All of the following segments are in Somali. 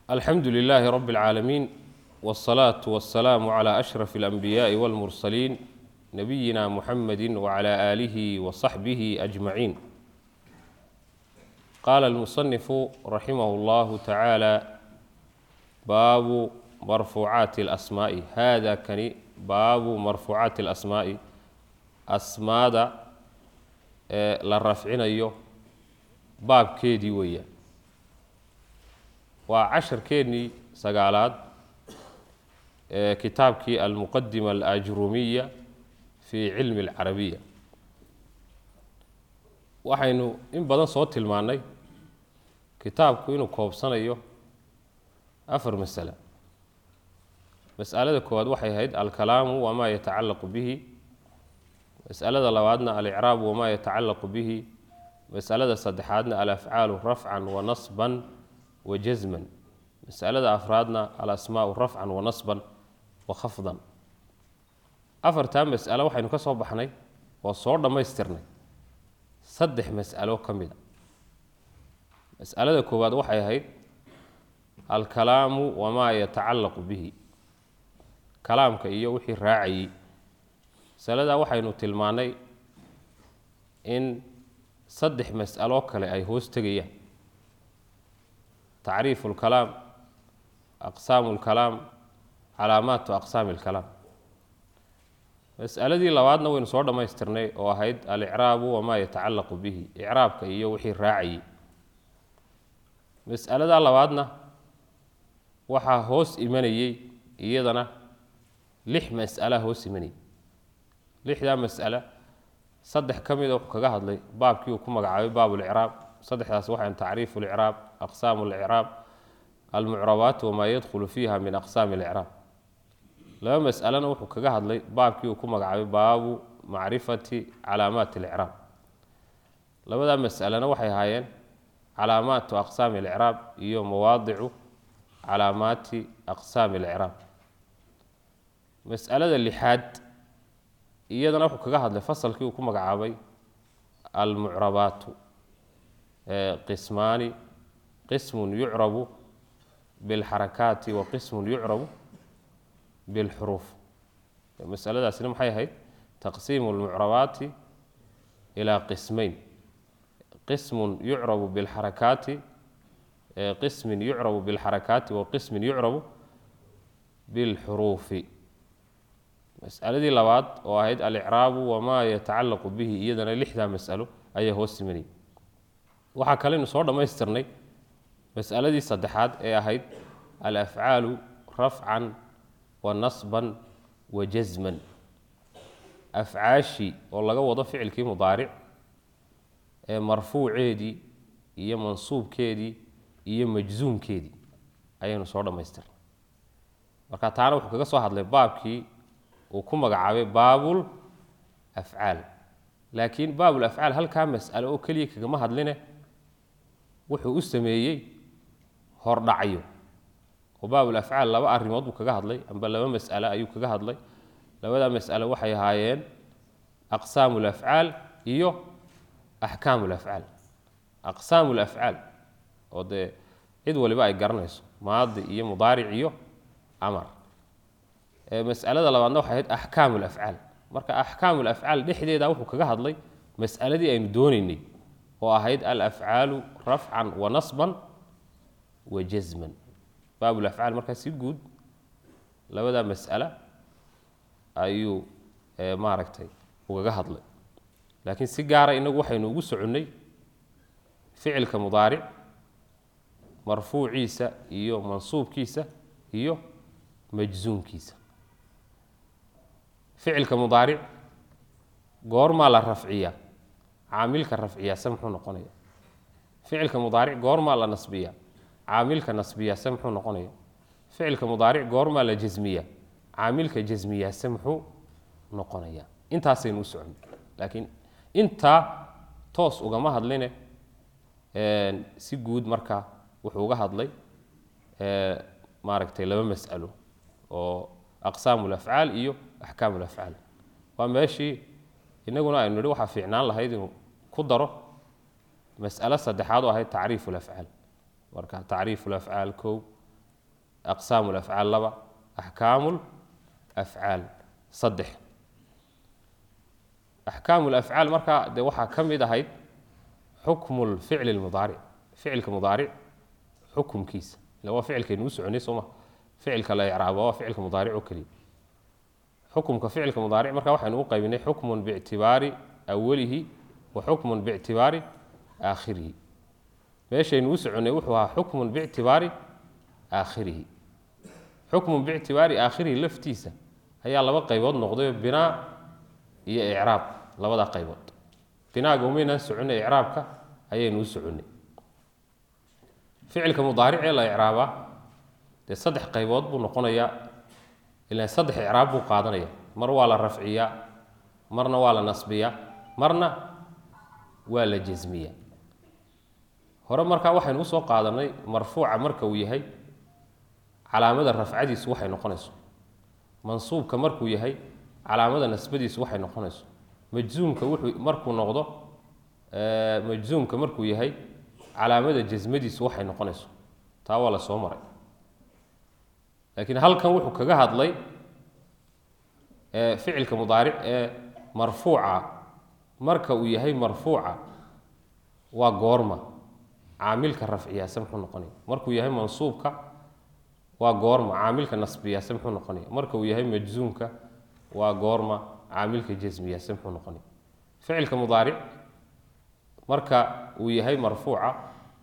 alxamdu lilaahi rabi اlcaalamiin wاsalaatu wasalaamu calaa ashraf اlanbiyaaءi wاlmursaliin nabiyina muxamedi wcala aalihi wasaxbihi ajmaciin qaala almusanifu raximah اllahu tacaala baabu marfuucaati اlasmaa'i hada kani baabu marfuucaati اlasmaa'i asmaada ee la rafcinayo baabkeedii weeyaan waa casharkeennii sagaalaad ee kitaabkii almuqadima alajrumiya fi cilmi alcarabiya waxaynu in badan soo tilmaannay kitaabku inuu koobsanayo afar masale mas'alada koowaad waxay ahayd alkalaamu wamaa yatacallaqu bihi mas'alada labaadna alicraabu wamaa yatacallaqu bihi masalada saddexaadna alafcaalu rafcan wa nasban wa jasman masalada afraadna alasmaau rafcan wa nasban wa khafdan afartaa mas'alo waxaynu ka soo baxnay oo soo dhammaystirnay saddex mas'alo ka mid a mas'alada koowaad waxay ahayd alkalaamu wamaa yatacallaqu bihi kalaamka iyo wixii raacayey masaladaa waxaynu tilmaannay in saddex mas'aloo kale ay hoos tegayaan tacriifu اlkalaam aqsaamu اlkalaam calaamaatu aqsaami اlkalaam mas'aladii labaadna waynu soo dhammaystirnay oo ahayd alicraabu wamaa yatacallaqu bihi icraabka iyo wixii raacayey mas'aladaa labaadna waxaa hoos imanayey iyadana lix mas'alaa hoos imanayay lixdaa mas'ala saddex ka mida wuxuu kaga hadlay baabkii uu ku magacaabay baab licraab saddexdaas waxaan tacriifu licraab aqsaamu licraab almucrabaat wamaa yadkhulu fiiha min aqsaami licraab laba mas'alena wuxuu kaga hadlay baabkii uu ku magacaabay baabu macrifati calaamaati licraab labadaa mas'alena waxay ahaayeen calaamaatu aqsaami licraab iyo mawaadicu calaamaati aqsaami licraab mas'alada lixaad iyadana wuxuu kaga hadlay fasalkii uu ku magacaabay almucrabaatu qismaani qismun yucrabu bilxarakaati wa qismun yucrabu bilxuruuf masaladaasina maxay ahayd taqsiimu lmucrabaati ilaa qismeyn qismun yucrabu bilxarakaati qismin yucrabu bilxarakaati wa qismin yucrabu bilxuruufi mas'aladii labaad oo ahayd alicraabu wamaa yatacallaqu bihi iyadana lixdaa mas'alo ayaa hoos simanayay waxaa kaleynu soo dhammaystirnay mas'aladii saddexaad ee ahayd alafcaalu rafcan wa nasban wa jasman afcaashii oo laga wado ficilkii mudaaric ee marfuuceedii iyo mansuubkeedii iyo majsuumkeedii ayaynu soo dhammaystirnay marka taana wuxuu kaga soo hadlay baabkii uu ku magacaabay baabul afcaal laakiin baabul afcaal halkaa mas'alo oo keliya kagama hadline wuxuu u sameeyey hordhacyo oo baabul afcaal laba arrimood buu kaga hadlay amba laba mas'alo ayuu kaga hadlay labadaa mas'alo waxay ahaayeen aqsaamu lafcaal iyo axkaamu lafcaal aqsaamu lafcaal oo dee cid waliba ay garanayso maadi iyo mudaaric iyo amar masalada labaadna waxay ahayd axkaamu lafcaal marka axkaamu lafcaal dhexdeeda wuxuu kaga hadlay mas'aladii aynu doonaynay oo ahayd alafcaalu rafcan wa nasban wa jasman baabulafcaal markaa si guud labadaa mas'ala ayuu maaragtay ugaga hadlay laakiin si gaara inagu waxaynu ugu soconnay ficilka mudaaric marfuuciisa iyo mansuubkiisa iyo majsuumkiisa ficilka mudaaric goormaa la rafciyaa caamilka rafciyaa se muxuu noqonaya ficilka mudaaric goormaa la nasbiyaa caamilka nasbiyaa se muxuu noqonaya ficilka mudaaric goormaa la jasmiyaa caamilka jasmiyaa se muxuu noqonaya intaasaynu u socon laakiin intaa toos ugama hadline si guud marka wuxuu uga hadlay maaragtay laba mas'alo oo aqsaamu lafcaal iyo axkaamu lafcaal waa meeshii inaguna aynu nihi waxaa fiicnaan lahayd inuu ku daro mas'alo saddexaad oo ahayd tacriifu lafcaal marka tacriifu lafcaal kow aqsaamu lafcaal laba axkaamu lafcaal saddex axkaamu lafcaal markaa dee waxaa ka mid ahayd xukmu lficli lmudaaric ficilka mudaaric xukumkiisa ila waa ficilkaynu u soconay sooma ficilka la icraabo waa ficilka mudaaric oo keliya xukumka ficilka mudaaric marka waxaynu u qaybinay xukmun biictibaari awalihi wa xukmun biictibaari aakhirihi meeshaynu u soconnay wuxuu ahaa xukmun biictibaari aakhirihi xukmun biictibaari aakhirihi laftiisa ayaa laba qaybood noqdayo binaa iyo icraab labada qaybood binaaga umaynaan soconnay icraabka ayaynu u soconnay ficilka mudaaric ee la icraabaa dee saddex qaybood buu noqonayaa ilaan saddex icraab buu qaadanaya mar waa la rafciyaa marna waa la nasbiyaa marna waa la jasmiyaa hore markaa waxaynu usoo qaadanay marfuuca marka uu yahay calaamada rafcadiisu waxay noqonayso mansuubka markuu yahay calaamada nasbadiisu waxay noqonayso majzuumka wuxuu markuu noqdo majzuumka markuu yahay calaamada jasmadiisu waxay noqonayso taa waa la soo maray laakiin halkan wuxuu kaga hadlay ficilka mudaaric ee marfuuca marka uu yahay marfuuca waa goorma caamilka rafciyaase muxuu noqonaya markuu yahay mansuubka waa goorma caamilka nasbiyaase muxuu noqonaya marka uu yahay majzuumka waa goorma caamilka jasmiyaase muxuu noqonaya ficilka mudaaric marka uu yahay marfuuca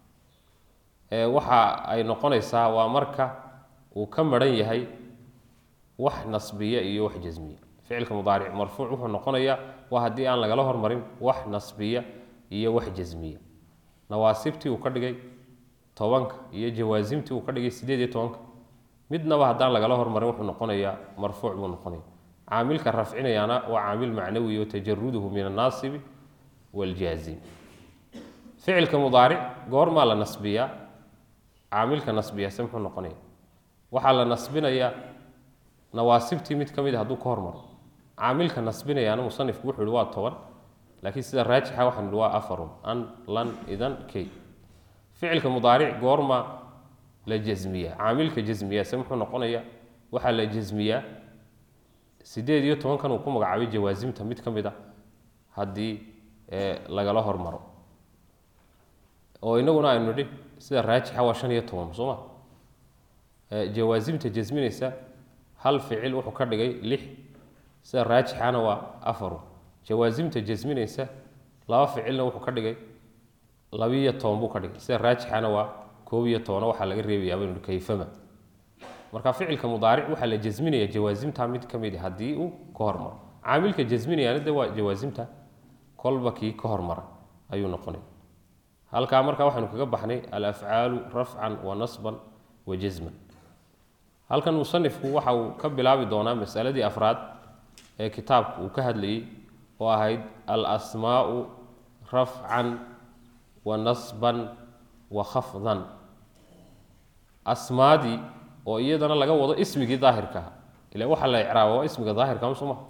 waxa ay noqonaysaa waa marka uu ka maran yahay wax nasbiya iyo wax jasmiya ficilka mudaaric marfuuc wuxuu noqonayaa waa haddii aan lagala hormarin wax nasbiya iyo wax jasmiya nawaasibtii uu ka dhigay tobanka iyo jawaasimtii uu ka dhigay sideed iyo tobanka midnaba haddaan lagala hormarin wuxuu noqonayaa marfuuc buu noqonaya caamilka rafcinayaana waa caamil macnawi oo tajaruduhu min annaasibi waaljaazim ficilka mudaaric goormaa la nasbiyaa caamilka nasbiyaase muxuu noqonaya waxaa la nasbinayaa nawaasibtii mid ka mid a hadduu ka hormaro caamilka nasbinayaana musanifku wuxuu yihi waa toban laakiin sida raajixa waxaan ihi waa afarun an lan idan kay ficilka mudaaric goorma la jasmiyaa caamilka jasmiyaase muxuu noqonaya waxaa la jasmiyaa sideed iyo tobankan uu ku magacaabay jawaasimta mid ka mid a haddii lagala hormaro oo inaguna aynu nidhi sida raajixa waa shan iyo toban soo ma jawaasimta jasminaysa hal ficil wuxuu ka dhigay lix sida raajixana waa afaru jawaasimta jasminaysa laba ficilna wuxuu ka dhigay labiiyo toban buu ka dhigay sida raajixana waa koob iyo tobana waxaa laga reebayaa baynu kayfama marka ficilka mudaaric waxaa la jasminaya jawaasimta mid ka mid a haddii uu ka hormaro caamilka jasminayaana de waa jawaasimta kolba kii ka hormara ayuu noqonaya halkaa markaa waxaynu kaga baxnay alafcaalu rafcan wa nasban wa jasman halkan musanifku waxa uu ka bilaabi doonaa masaladii afraad ee kitaabku uu ka hadlayey oo ahayd alasmaau rafcan wa nasban wa khafdan asmaadii oo iyadana laga wado ismigii daahirkaha ila waxaa la icraaba waa ismiga daahirka soo maha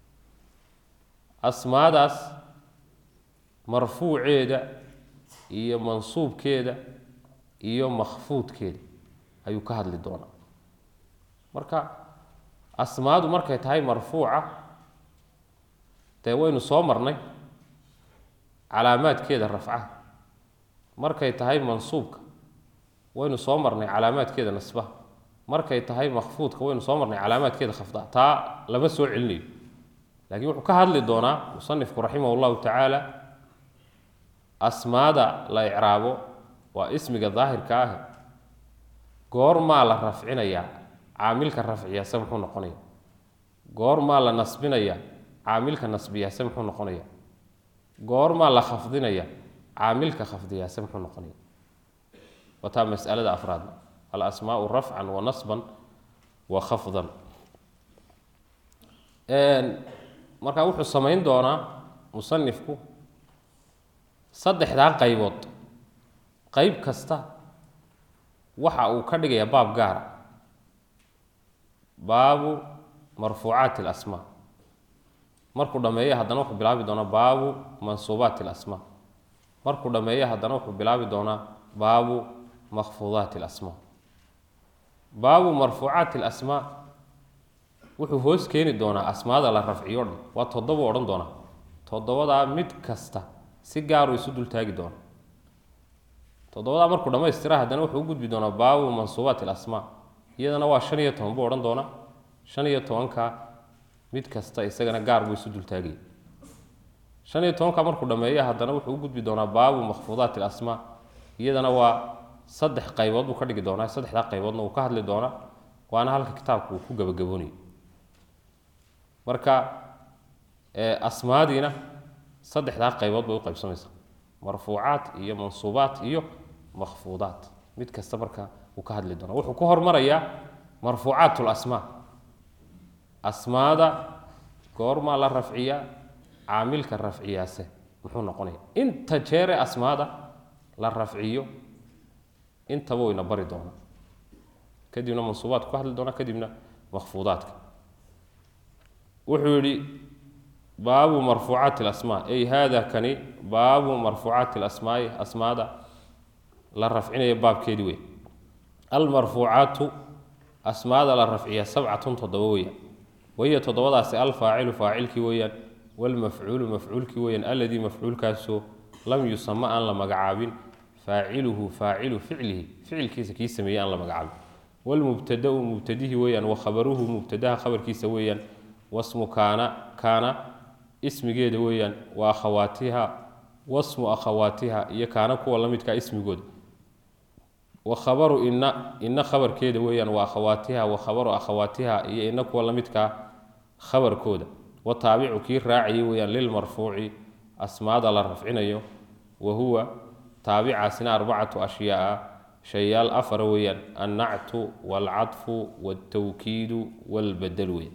asmaadaas marfuuceeda iyo mansuubkeeda iyo makhfuudkeeda ayuu ka hadli doonaa marka asmaadu markay tahay marfuuca dee waynu soo marnay calaamaadkeeda rafcaha markay tahay mansuubka waynu soo marnay calaamaadkeeda nasbaha markay tahay makfuudka waynu soo marnay calaamaadkeeda khafda taa lama soo celinayo laakiin wuxuu ka hadli doonaa musanifku raximah llahu tacaala asmaada la icraabo waa ismiga daahirka ah goormaa la rafcinayaa caamilka rafciyaase muxuu noqonaya goormaa la nasbinaya caamilka nasbiyaase muxuu noqonaya goormaa la khafdinaya caamilka khafdiyaase muxuu noqonaya wataa masalada afraadna alasmaau rafcan wa nasban wa khafdan markaa wuxuu samayn doonaa musanifku saddexdaa qaybood qayb kasta waxa uu ka dhigayaa baab gaara baabu marfuucaati alasmaa markuu dhameeyo haddana wuxuu bilaabi doonaa baabu mansuubaati alasmaa markuu dhameeyo haddana wuxuu bilaabi doonaa baabu makfuudaati alasmaa baabu marfuucaati alasmaa wuxuu hoos keeni doonaa asmaada la rafciyo dhan waa toddoba odhan doonaa toddobadaa mid kasta si gaaruu isu dultaagi doona toddobadaa markuu dhammaystira haddana wuxuu u gudbi doonaa baabu mansuubaati alasmaa iyadana waa shan iyo toban buu odhan doonaa shan iyo tobanka mid kasta isagana gaar buu isu dultaagaya shan iyo tobanka markuu dhammeeya haddana wuxuu u gudbi doonaa baabu makfuudaati alasmaa iyadana waa saddex qaybood buu ka dhigi doonaa saddexdaa qayboodna uu ka hadli doonaa waana halka kitaabku uu ku gabagaboonayo marka asmaadiina saddexdaa qaybood bay u qaybsamaysaa marfuucaat iyo mansuubaat iyo makfuudaat mid kasta marka uu ka hadli doona wuxuu ku hormarayaa marfuucaat lasmaa asmaada goormaa la rafciyaa caamilka rafciyaase muxuu noqonaya inta jeere asmaada la rafciyo intaba wayna bari doonaa kadibna mansuubaadku ka hadli doonaa kadibna makfuudaadka wuxuu yihi baabu marfuucaati alasmaa ay hada kani baabu marfuucaati alasmaai asmaada la rafcinaya baabkeedii wey almarfuucaatu asmaada la rafciya sabcatun toddoba weeyaan wahiya toddobadaasi alfaacilu faacilkii weeyaan walmafcuulu mafcuulkii weeyaan alladii mafcuulkaasoo lam yusama aan la magacaabin faaciluhu faacilu ficlihi ficilkiisa kii sameeyey aan la magacaabin walmubtadau mubtadihi weeyaan wa khabaruhu mubtadaha khabarkiisa weeyaan wasmu kaana kaana ismigeeda weeyaan wa akhawaatiha wasmu akhawaatiha iyo kaana kuwa la midkaa ismigooda wa khabaru ina ina khabarkeeda weeyaan wa akhawaatiha wa khabaru akhawaatiha iyo ina kuwa la midkaa khabarkooda wa taabicu kii raacayay weeyaan lilmarfuuci asmaada la rafcinayo wa huwa taabicaasina arbacatu ashyaaa shayaal afara weeyaan annactu waalcadfu waaltawkiidu waalbadel weeyaan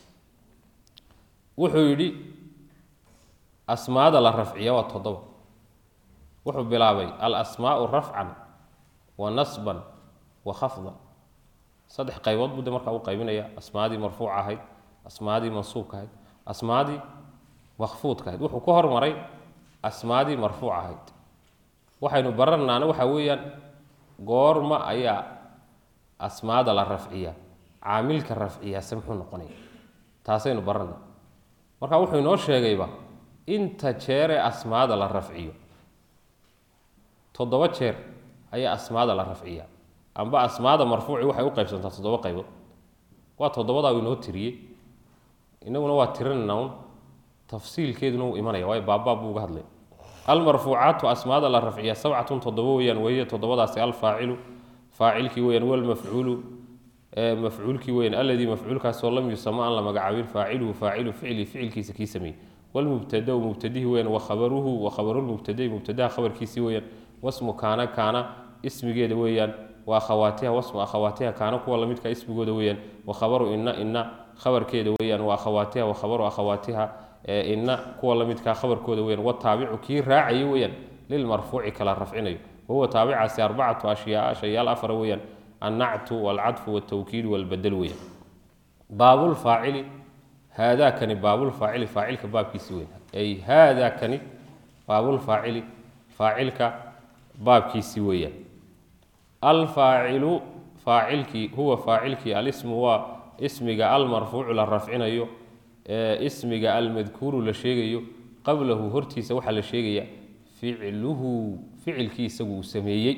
wuxuu yidhi asmaada la rafciya waa toddoba wuxuu bilaabay alasmaau rafcan wa nasban wa khafdan saddex qaybood buu de markaa u qaybinaya asmaadii marfuuca ahayd asmaadii mansuubka ahayd asmaadii makfuudka ahayd wuxuu ka hormaray asmaadii marfuuca ahayd waxaynu baranaana waxa weeyaan goorma ayaa asmaada la rafciya caamilka rafciyaase muxuu noqonaya taasaynu barana marka wuxuu inoo sheegayba inta jeeree asmaada la rafciyo toddoba jeer ayaa asmaada la rafciya amba asmaada marfuuci waxay u qaybsantaa toddoba qaybood waa toddobadaa uu inoo tiriyey inaguna waa tirinayna un tafsiilkeeduna wuu imanaya waayo baabbaab buu uga hadlay almarfuucaatu asmaada la rafciya sabcatun toddoba weeyaan wahiya toddobadaasi alfaacilu faacilkii weeyaan walmafcuulu mafcuulkii weeyaan alladii mafcuulkaasoo lam yusama aan la magacaabin faaciluhu faacilu ficli ficilkiisa kii sameeyey walmubtadau mubtadihi weeyaan wa khabaruhu wa khabarulmubtadai mubtadaha khabarkiisii weeyaan wasmu kaana kaana ismigeeda weeyaan wa akhawaatiha wasmu akhawaatiha kaana kuwa lamidka ismigooda weeyaan wa khabaru ina ina khabarkeeda weeyaan wa akhawaatiha wa khabaru akhawaatiha ina kuwa lamidkaa khabarkooda weeyaan wataabicu kii raacaya weeyaan lilmarfuuci kala rafcinayo wahuwa taabicaasi arbacatu ashyaaa shayaal afara weeyaan annactu walcadfu waltawkiidu walbadel weeyaan baabulfaacili haadaakani baabulfaacili faacilka baabkiisi weyn ay haadaakani baabulfaacili faacilka baabkiisi weeyaan alfaacilu faacilkii huwa faacilkii alismu waa ismiga almarfuucu la rafcinayo ee ismiga almadkuuru la sheegayo qablahu hortiisa waxaa la sheegaya ficluhu ficilkii isagu uu sameeyey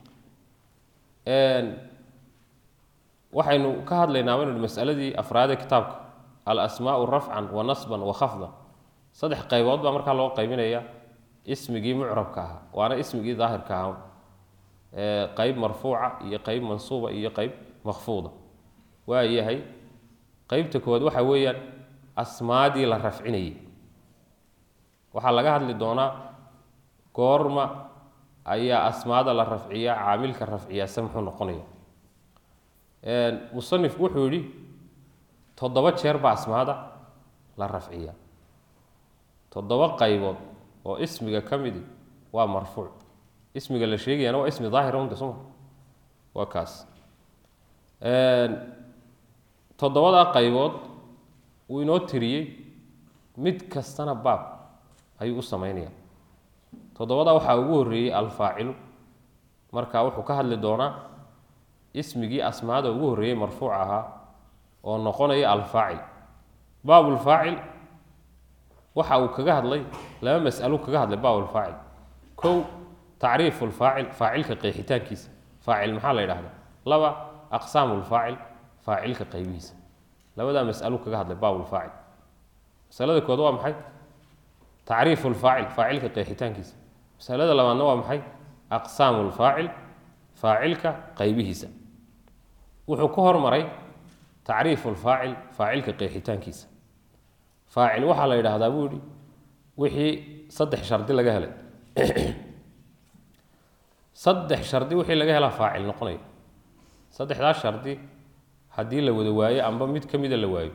waxaynu ka hadlaynaa waynu masaladii afraadee kitaabka alasmaau rafcan wa nasban wa khafdan saddex qaybood baa markaa loo qaybinaya ismigii mucrabka ahaa waana ismigii daahirka ahaa qeyb marfuuca iyo qeyb mansuuba iyo qeyb makfuuda waa yahay qeybta koowaad waxa weeyaan asmaadii la rafcinayay waxaa laga hadli doonaa goorma ayaa asmaada la rafciyaa caamilka rafciyaase muxuu noqonaya musanifku wuxuu yidhi toddoba jeer baa asmaada la rafciyaa toddoba qaybood oo ismiga ka midi waa marfuuc ismiga la sheegayana waa ismi daahira unta soma waa kaas toddobadaa qaybood wuu inoo tiriyey mid kastana baab ayuu u sameynaya toddobadaa waxaa ugu horreeyey alfaacilu marka wuxuu ka hadli doonaa ismigii asmaada ugu horreeyey marfuuc ahaa oo noqonaya alfaacil baabulfaacil waxa uu kaga hadlay laba mas'alo kaga hadlay baabulfaacil kow tacriifu lfaacil faacilka qeexitaankiisa faacil maxaa la yidhahdaa laba aqsaamu lfaacil faacilka qaybihiisa labadaa mas'alo kaga hadlay baabulfaacil masalada kood waa maxay tacriifu lfaacil faacilka qeexitaankiisa masalada labaadna waa maxay aqsaamu lfaacil faacilka qaybihiisa wuxuu ka hormaray tacriifu lfaacil faacilka qeexitaankiisa faacil waxaa la yidhaahdaa buu yihi wixii saddex shardi laga helay saddex shardi wixii laga helaa faacil noqonaya saddexdaas shardi haddii la wada waayo amba mid ka mida la waayo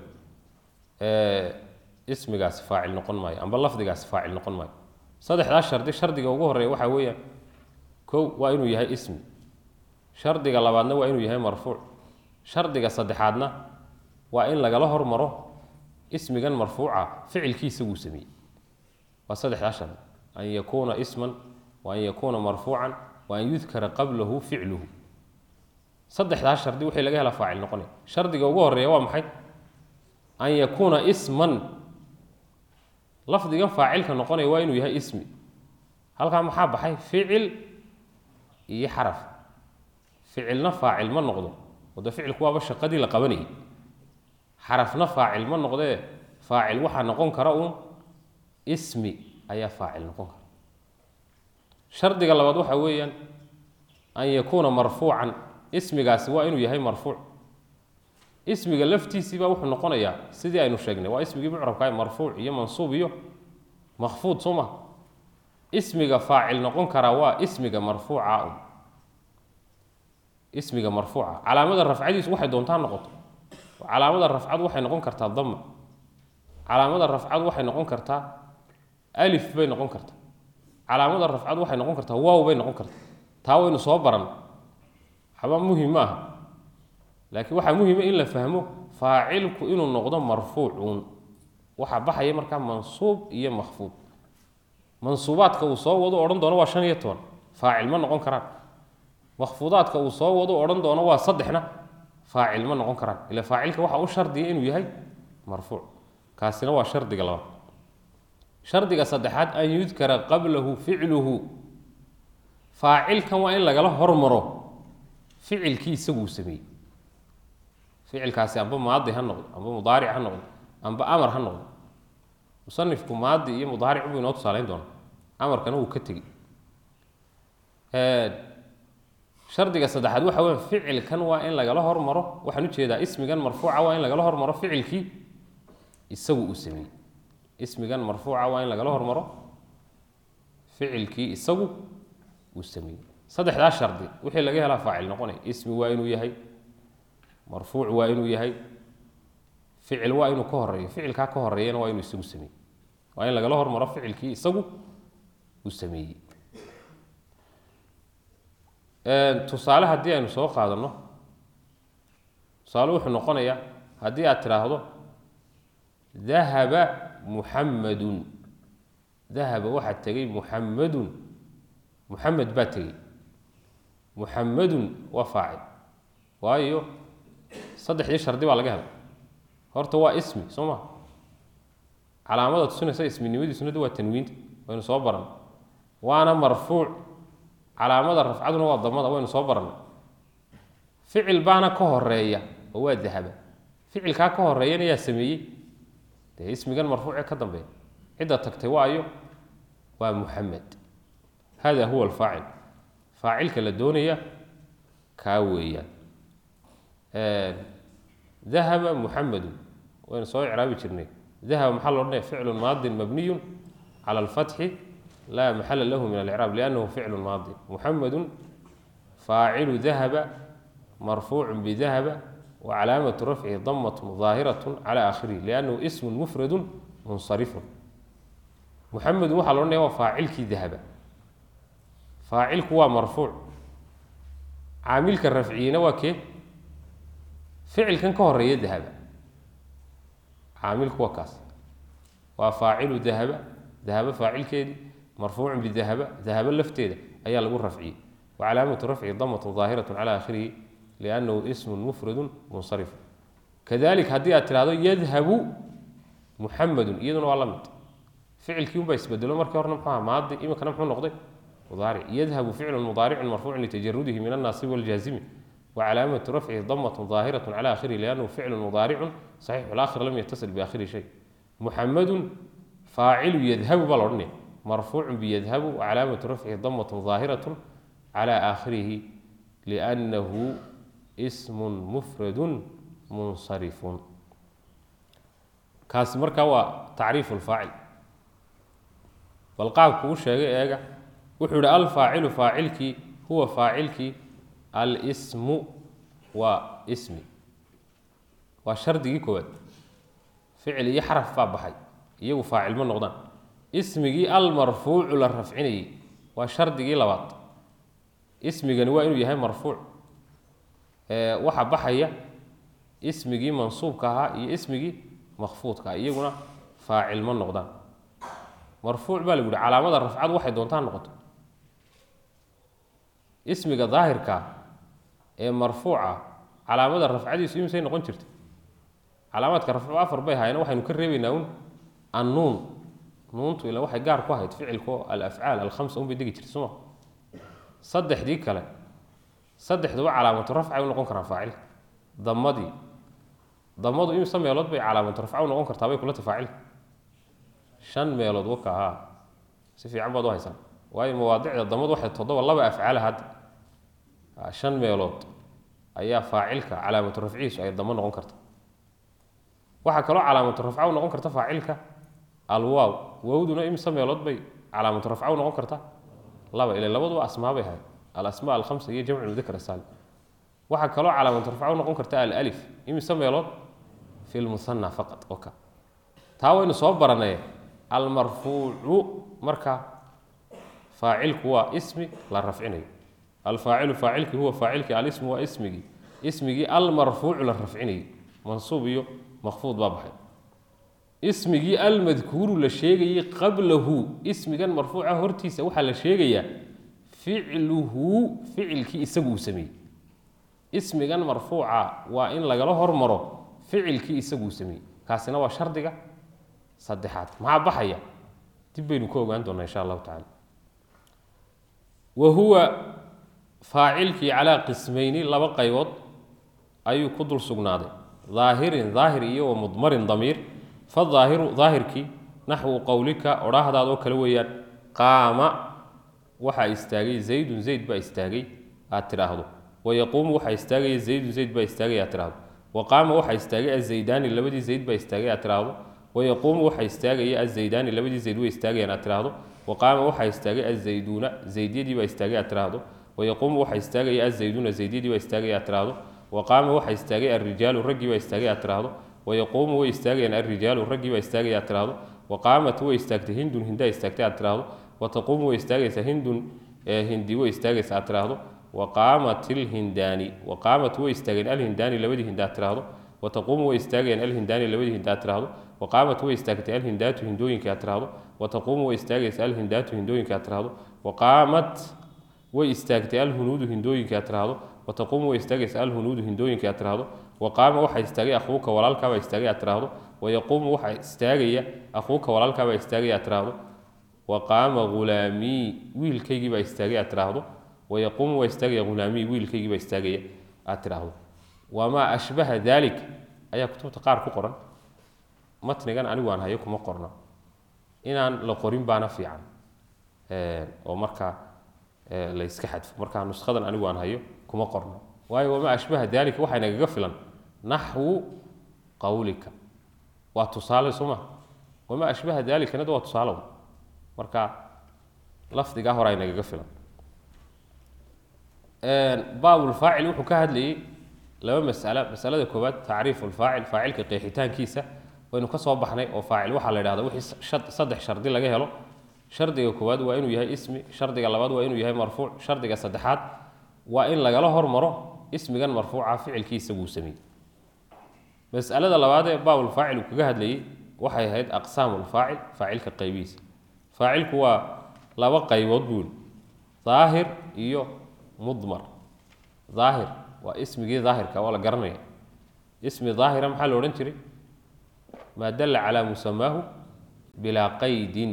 ismigaasi faacil noqon maayo amba lafdigaasi faacil noqon maayo saddexdaas shardi shardiga ugu horeeya waxaa weeyaan kow waa inuu yahay ismi shardiga labaadna waa inuu yahay marfuuc shardiga saddexaadna waa in lagala hormaro ismigan marfuuca ficilkiisa wuu sameeyey waa saddexdaas shardi an yakuuna isman wa an yakuuna marfuucan wa an yudkara qablahu ficluhu saddexdaas shardi wixii laga hela faacil noqonaya shardiga ugu horeeya waa maxay an yakuuna isman lafdigan faacilka noqonaya waa inuu yahay ismi halkaa maxaa baxay ficil iyo xaraf ficilna faacil ma noqdo wade ficilku waaba shaqadii la qabanayay xarafna faacil ma noqdee faacil waxaa noqon kara uun ismi ayaa faacil noqon kara shardiga labaad waxaa weeyaan an yakuuna marfuucan ismigaasi waa inuu yahay marfuuc ismiga laftiisii baa wuxuu noqonayaa sidii aynu sheegnay waa ismigii mucrabka marfuuc iyo mansuub iyo makfuud soo maha ismiga faacil noqon karaa waa ismiga marfuuca un ismiga marfuuca calaamada rafcadiisu waxay doontaa noqoto calaamada rafcadu waxay noqon kartaa dama calaamada rafcadu waxay noqon kartaa alif bay noqon kartaa calaamada rafcadu waxay noqon kartaa waaw bay noqon kartaa taa waynu soo baran waxba muhim ma aha laakiin waxaa muhima in la fahmo faacilku inuu noqdo marfuucuun waxaa baxaya markaa mansuub iyo makfuud mansuubaadka uu soo wado odhan doono waa shan iyo toban faacil ma noqon karaan makfuudaadka uu soo wado odhan doono waa saddexna faacil ma noqon karaan ila faacilka waxaa u shardiya inuu yahay marfuuc kaasina waa shardiga labaad shardiga saddexaad an yudkara qablahu ficluhu faacilkan waa in lagala hormaro ficilkii isaguu sameeyey ficilkaasi amba maadi ha noqdo amba mudaaric ha noqdo amba amar ha noqdo musanifku maadi iyo mudaaric buu inoo tusaaleyn doona amarkana wuu ka tegi shardiga saddexaad waxa weya ficilkan waa in lagala hormaro waxaan ujeedaa ismigan marfuuca waa in lagala hormaro ficilkii isagu uu sameeyey ismigan marfuuca waa in lagala hormaro ficilkii isagu uu sameeyey saddexdaas shardi wixii laga helaa faacil noqonaya ismi waa inuu yahay marfuuc waa inuu yahay ficil waa inuu ka horeeyo ficilkaa ka horeeyana waa inuu isagu sameeyey waa in lagala hormaro ficilkii isagu uu sameeyey tusaale haddii aynu soo qaadano tusaale wuxuu noqonayaa haddii aad tidhaahdo dahaba muxamadun dahaba waxaa tegey muxamadun muxamed baa tegey muxamadun waa faacil waayo saddexdii shardi baa laga helay horta waa ismi soo ma calaamada tusinaysa isminimadiisuna waa tanwiinta waynu soo baran waana marfuuc calaamada rafcaduna waa damada waynu soo barannay ficil baana ka horeeya oo waa dahaba ficilkaa ka horeeyana yaa sameeyey dee ismigan marfuucee ka dambeeya cidda tagtay waayo waa muxamed hada huwa alfaacil faacilka la doonaya kaa weeyaan dahaba muxamedu waynu soo icraabi jirnay dahaba maxaa lo odhanaya ficlu maadin mabniyu cala alfatxi laa maxala lahu min alcraab liannahu ficlu maadi muxamedu faacilu dahaba marfuucu bidahaba wa calaamatu rafcihi damatun daahiratu cala aakhirihi liannahu ismun mufradu munsarifun muxamedu waxaa lo odhanaya waa faacilkii dahaba faacilku waa marfuuc caamilka rafciyina waa kee ficilkan ka horeeya dahaba caamilku waa kaas waa faacilu dahaba dahaba faacilkeedii marfuucun bidahaba dahaba lafteeda ayaa lagu rafciyey wa calaamatu rafcihi damatun daahiratu cala aakhirihi liannahu ismun mufradun munsarif kadalik haddii aad tidhahdo yadhabu muxamedun iyaduna waa la mid ficilkii unbaa isbedelo markii horena muxuu aha maadi iminkana muxuu noqday mudaaric yadhabu ficlu mudaaricun marfuucun litajarudihi min annaasibi waljaazimi وعلامة رفعه ضمة ظاهرة على آخره لأنه فعل مضارع صحيح الآخر لم يتصل بآخره شيء محمد فاعل يذهب بالورني مرفوع بيذهب وعلامة رفعه ضمة ظاهرة على آخره لأنه اسم مفرد منصرف كاس مركا هو تعريف الفاعل والقاب كوش ايغا وحول الفاعل فاعلك هو فاعلك الاسم واسمي وشردي كواد فعل يحرف فابحي يو فاعل من نقدان اسمي المرفوع للرفعني وشردي لبات اسمي waa inuu yahay marfuuc waxa baxaya ismigii mansuubka ahaa iyo ismigii makfuudka iyaguna faacil ma noqdaan marfuuc baa lagu yihi calaamada rafcad waxay doontaan noqoto ismiga daahirka ee marfuuca calaamada rafcadiisu imisay noqon jirta calaamaadka rafcu afar bay ahaayeen waxaynu ka reebaynaa un annuun nuuntu ila waxay gaar ku ahayd ficilko alafcaal alkhamsa unbay degi jirta suma saddexdii kale saddexduba calaamatu rafcay u noqon karaan faacilka damadii damadu imse meelood bay calaamatu rafca u noqon kartaa bay kula ta faacilka shan meelood waka ahaa si fiican baad u haysaan waayo mawaadicda damadu waxay toddoba laba afcaala hadda shan meelood ayaa faacilka calaamatu rafcihiisu ay damo noqon karta waxaa kaloo calaamatu rafca u noqon karta faacilka alwaaw waawduna imse meelood bay calaamatu rafca u noqon karta laba ila labaduba asmaa bay ahayd alasmaa alkhamsa iyo jamcu mudakar asaalim waxaa kaloo calaamatu rafca u noqon karta alif imise meelood fi lmusanna faqad oka taa waynu soo baranay almarfuucu marka faacilku waa ismi la rafcinayo alfaacilu faacilki huwa faacilki alismu waa ismigii ismigii almarfuucu la rafcinayay mansuub iyo makfuud baa baxay ismigii almadkuuru la sheegayey qablahu ismigan marfuuca hortiisa waxaa la sheegayaa ficluhu ficilkii isagu uu sameeyey ismigan marfuuca waa in lagala hormaro ficilkii isagu uu sameeyey kaasina waa shardiga saddexaad maxaa baxaya dib baynu ka ogaan doonaa insha allahu tacala wa huwa faacilkii calaa qismayni laba qaybood ayuu ku dul sugnaaday daahirin daahir iyo wa mudmarin damiir faaahiru daahirkii naxwu qowlika odhaahdaadoo kale weeyaan qaama waxaa istaagay zaydun zayd baa istaagay aad tidhaahdo wayaquumu waxaa istaagaya zaydun zayd baa istaagay aad tidhaahdo waqaama waxaa istaagay azaydaani labadii zayd baa istaagay aad tidhaahdo wayaquumu waxaa istaagaya azaydaani labadii zayd way istaagayaan aad tidhaahdo waqaama waxaa istaagay azayduuna zaydyadii baa istaagay aad tidhaahdo wayaquumu waxaa istaagaya azayduuna zaydyadii baa istaagay aad tidhaahdo waqaama waxaa istaagay alrijaalu raggii baa istaagay aad tidhaahdo wayaquumu way istaagayaan alrijaalu raggii baa istaagaya aad tidhaahdo waqaamat way istaagtay hindun hindaa istaagtay aad tidhaahdo wataquumu way istaagaysaa hindun hindi way istaagaysa aad tidhaahdo waqaamat ilhindaani waqaamat way istaageen alhindaani labadii hinda aad tidhaahdo wataquumu way istaagayaan alhindaani labadii hinda aad tidhaahdo waqaamat way istaagtay alhindaatu hindooyinka aad tidhaahdo wataquumu way istaagaysa alhindaatu hindooyinka aad tidhaahdo waqaamat way istaagtay alhunuudu hindooyinka aad tidhaahdo wataquumu way istaagaysa alhunuudu hindooyinka aad tidhaahdo waqaama waxaa istaagay akhuuka walaalkaabaa istaagay aad tidhaahdo wayaquumu waxaa istaagaya akhuuka walaalkaabaa istaagay aad tidhaahdo waqaama ghulaamii wiilkaygii baa istaagay aad tidhaahdo wayaquumu waa istaagaya ghulaamii wiilkaygii baa istaagaya aad tidhaahdo wamaa ashbaha daalik ayaa kutubta qaar ku qoran matnigan anigu aan hayo kuma qorna inaan la qorin baana fiican oo markaa la yska xadfo markaa nuskadan anigu aan hayo kuma qorna waayo wamaa ashbaha daalika waxaa nagaga filan naxwu qawlika waa tusaale soo ma wamaa ashbaha daalikanada waa tusaale marka lafdigaa hore ay nagaga filan baabulfaacil wuxuu ka hadlayey laba masalo masalada koowaad tacriifu lfaacil faacilka qeexitaankiisa waynu ka soo baxnay oo faacil waxaa la idhahda wixii saddex shardi laga helo shardiga koowaad waa inuu yahay ismi shardiga labaad waa inuu yahay marfuuc shardiga saddexaad waa in lagala hormaro ismigan marfuuca ficilkiisa buu sameeyey masalada labaad ee baabulfaacil uu kaga hadlayey waxay ahayd aqsaamu lfaacil faacilka qaybihiisa faacilku waa laba qaybood buuli daahir iyo mudmar daahir waa ismigii daahirka waa la garanaya ismi daahira maxaa la odhan jiray maa dalla calaa musamaahu bilaa qaydin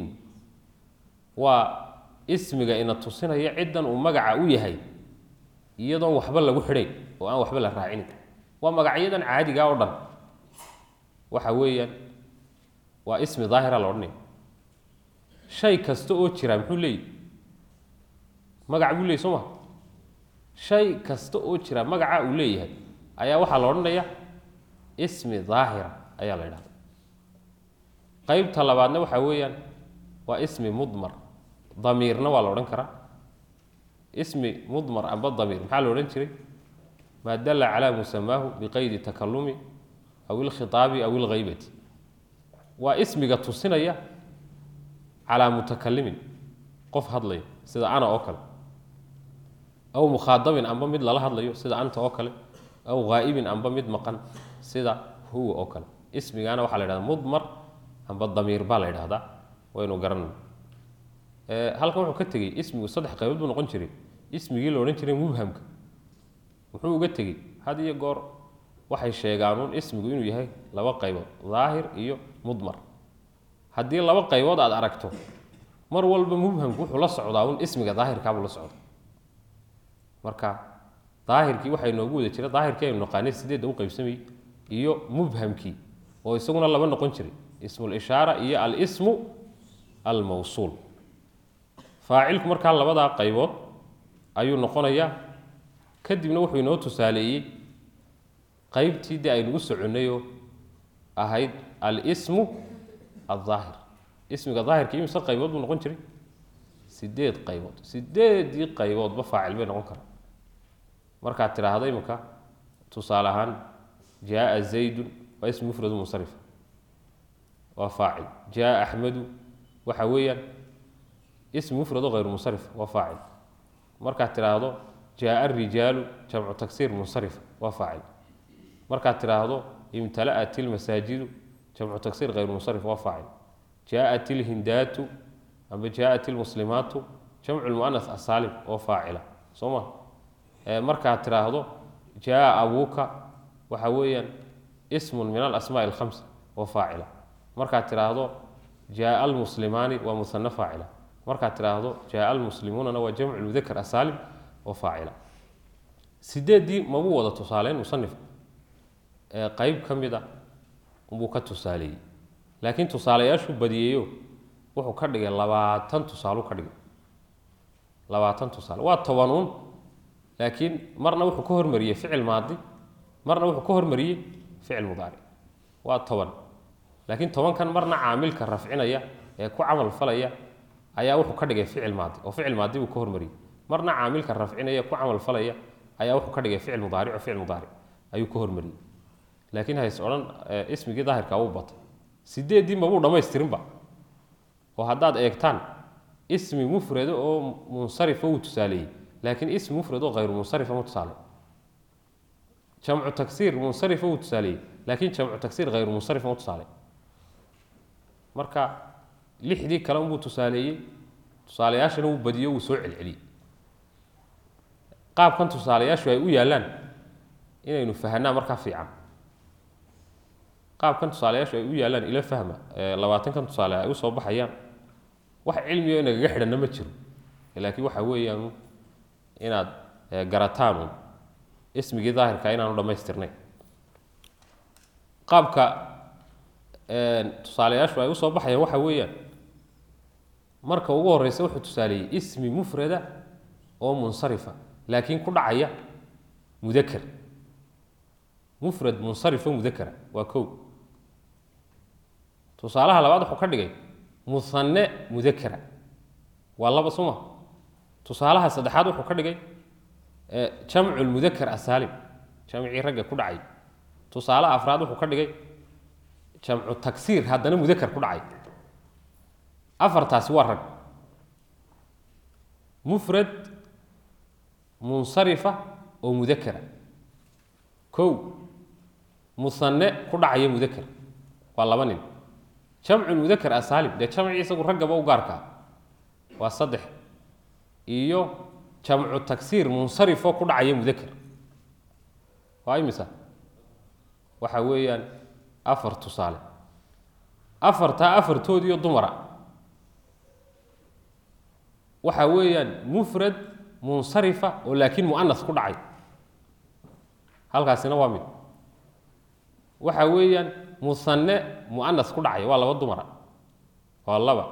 waa ismiga ina tusinaya ciddan uu magaca u yahay iyadoon waxba lagu xidhayn oo aan waxba la raacinin waa magacyadan caadiga oo dhan waxa weeyaan waa ismi daahira la odhanaya shay kasta oo jira muxuu leeyahy magac buu leeyay soo ma shay kasta oo jira magaca uu leeyahay ayaa waxaa la odhanaya ismi daahira ayaa la idhahda qeybta labaadna waxaa weeyaan waa ismi mudmar damiirna waa la odhan karaa ismi mudmar amba damiir maxaa la odhan jiray maa dalla calaa musamaahu biqaydi takalumi aw ilkhitaabi aw ilghaybati waa ismiga tusinaya calaa mutakalimin qof hadlaya sida ana oo kale aw mukhaadabin amba mid lala hadlayo sida anta oo kale aw ghaa'ibin amba mid maqan sida huwa oo kale ismigaana waxaa la yhahda mudmar amba damiir baa la yidhahdaa waynu garanay halkan wuxuu ka tegey ismigu saddex qaybood buu noqon jiray ismigii la odhan jiray mubhamka muxuu uga tegey had iyo goor waxay sheegaanuun ismigu inuu yahay laba qaybood daahir iyo mudmar haddii laba qaybood aad aragto mar walba mubhamku wuxuu la socdaa un ismiga daahirkaabuu la socda marka daahirkii waxaa inoogu wada jira daahirkii aynu naqaanay sideedda u qaybsamayey iyo mubhamkii oo isaguna laba noqon jiray ismulishaara iyo alismu almawsuul faacilku markaa labadaa qaybood ayuu noqonayaa kadibna wuxuu inoo tusaaleeyey qaybtii dee aynu u soconnayoo ahayd alismu aldaahir ismiga daahirka imise qaybood buu noqon jiray sideed qaybood sideedii qayboodba faacil bay noqon karaa markaad tidhaahda imika tusaale ahaan jaaa zaydun waa ismi mufradu munsarifa waa faacil jaaa axmedu waxa weeyaan ismi mufrado hayru munsarif waa faacil markaad tidhaahdo jaaa arijaalu jamcu tagsiir munsarifa waa faacil markaad tidhaahdo imtala'at ilmasaajidu jamcu tagsiir hayru munsarif waa faacil jaaءat ilhindaatu amba jaaءat ilmuslimaatu jamcu lmuanas asaalim oo faacila soo ma markaad tidhaahdo jaaa abuuka waxa weeyaan ismun min alasmaaءi اlhamsa oo faacila markaad tidhaahdo jaaa almuslimaani waa musano faacila markaad tidhaahdo jaaa almuslimuunana waa jamcu mudakar asaalim oo faacila sideeddii mabuu wada tusaaleyn musanifku qeyb ka mid a buu ka tusaaleeyey laakiin tusaalayaashuu badiyeeyo wuxuu ka dhigay labaatan tusaalu ka dhigay labaatan tusaale waa tobanuun laakiin marna wuxuu ka hormariyey ficil maadi marna wuxuu ka hormariyey ficil mudaaric waa toban laakiin tobankan marna caamilka rafcinaya ee ku camal falaya ayaa wuxuu ka dhigay ficil maadi oo ficil maadi buu ka hormariyey marna caamilka rafcinaya ku camal falaya ayaa wuxuu ka dhigay ficil mudaaric oo ficil mudaaric ayuu ka hormariyey laakiin hays odhan ismigii daahirka uu batay sideeddii mabuu dhammaystirinba oo haddaad eegtaan ismi mufrado oo munsarifa wuu tusaaleeyey laakiin ismi mufrad oo hayru munsarifa ma tusaale jamcu tagsiir munsarifa wuu tusaaleeyey laakiin jamcu tagsiir hayru munsarifa ma tusaale marka lixdii kale unbuu tusaaleeyey tusaalayaashana wuu badiyo wuu soo celceliyey qaabkan tusaalayaashu ay u yaallaan inaynu fahanaa markaa fiican qaabkan tusaalayaashu ay u yaallaan ila fahma labaatankan tusaale ay usoo baxayaan wax cilmigo inagaga xidhanna ma jiro laakiin waxa weeyaan inaad garataanu ismigii daahirka inaanu dhammaystirnayn qaabka tusaalayaashu ay usoo baxayaan waxa weeyaan marka ugu horeysa wuxuu tusaaleeyey ismi mufrada oo munsarifa laakiin ku dhacaya mudaker mufrad munsarifo mudakera waa kow tusaalaha labaad wuxuu ka dhigay musanne mudakera waa laba suma tusaalaha saddexaad wuxuu ka dhigay jamcu lmudaker asaalim jamcii ragga ku dhacay tusaalaha afraad wuxuu ka dhigay jamcu tagsiir haddana mudaker ku dhacay afartaasi waa rag mufrad munsarifa oo mudakera kow musanne ku dhacaya mudaker waa laba nin jamcu mudaker asaalim dee jamcii isagu raggaba u gaarkaa waa saddex iyo jamcu tagsiir munsarifoo ku dhacaya mudaker waa imisa waxa weeyaan afar tusaale afartaa afartoodiiyo dumara waxa weeyaan mufrad munsarifa oo laakiin mu'anas ku dhacay halkaasina waa mid waxa weeyaan musanne mu'anas ku dhacay waa laba dumara waa laba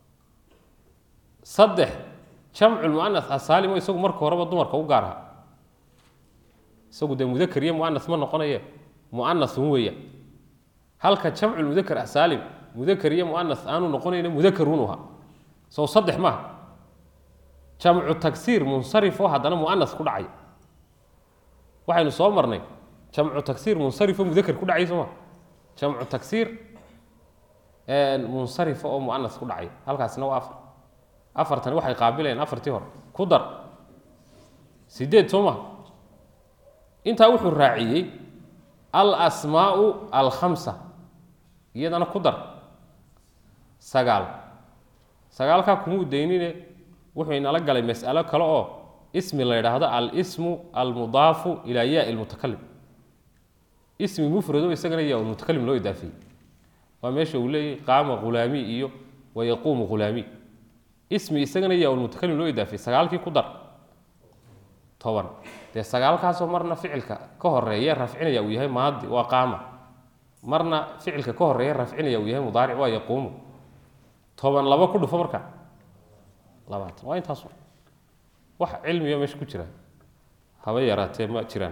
saddex jamcu mu'anas asaalimo isagu marka horeba dumarka u gaar aha isagu dee mudakar iyo mu'anas ma noqonaye mu'anas un weeyaan halka jamcu mudakar asaalim mudakar iyo mu'anas aanu noqonayna mudakar un uha sow saddex maaha jamcu tagsiir munsarif oo haddana mu'anas ku dhacay waxaynu soo marnay jamcu tagsiir munsarifo mudakar ku dhacay sooma jamcu tagsiir munsarifa oo mu'anas ku dhacay halkaasina waa afar afartani waxay qaabilayaan afartii hore ku dar sideed soo maha intaa wuxuu raaciyey alasmaau alkhamsa iyadana ku dar sagaal sagaalkaa kumuu daynine wuxuu inala galay mas'alo kale oo ismi la yidhaahdo alsmu almudaafu ilaa yaai lmutakalim ismi mufrado isagana yaa mutakalim loo idaafeeyey waa meesha uu leeyahy qaama ghulaami iyo wayaquumu ghulaami ismi isagana yaa mutakalim loo idaafeeyey sagaalkii ku dar toban dee sagaalkaasoo marna ficilka ka horeeya rafcinaya uu yahay maadi waa qaama marna ficilka ka horeeya rafcinaya uu yahay mudaaric waa yaquumu toban laba ku dhufo marka labaatan waa intaas wax cilmiga meesha ku jira haba yaraatee ma jiraan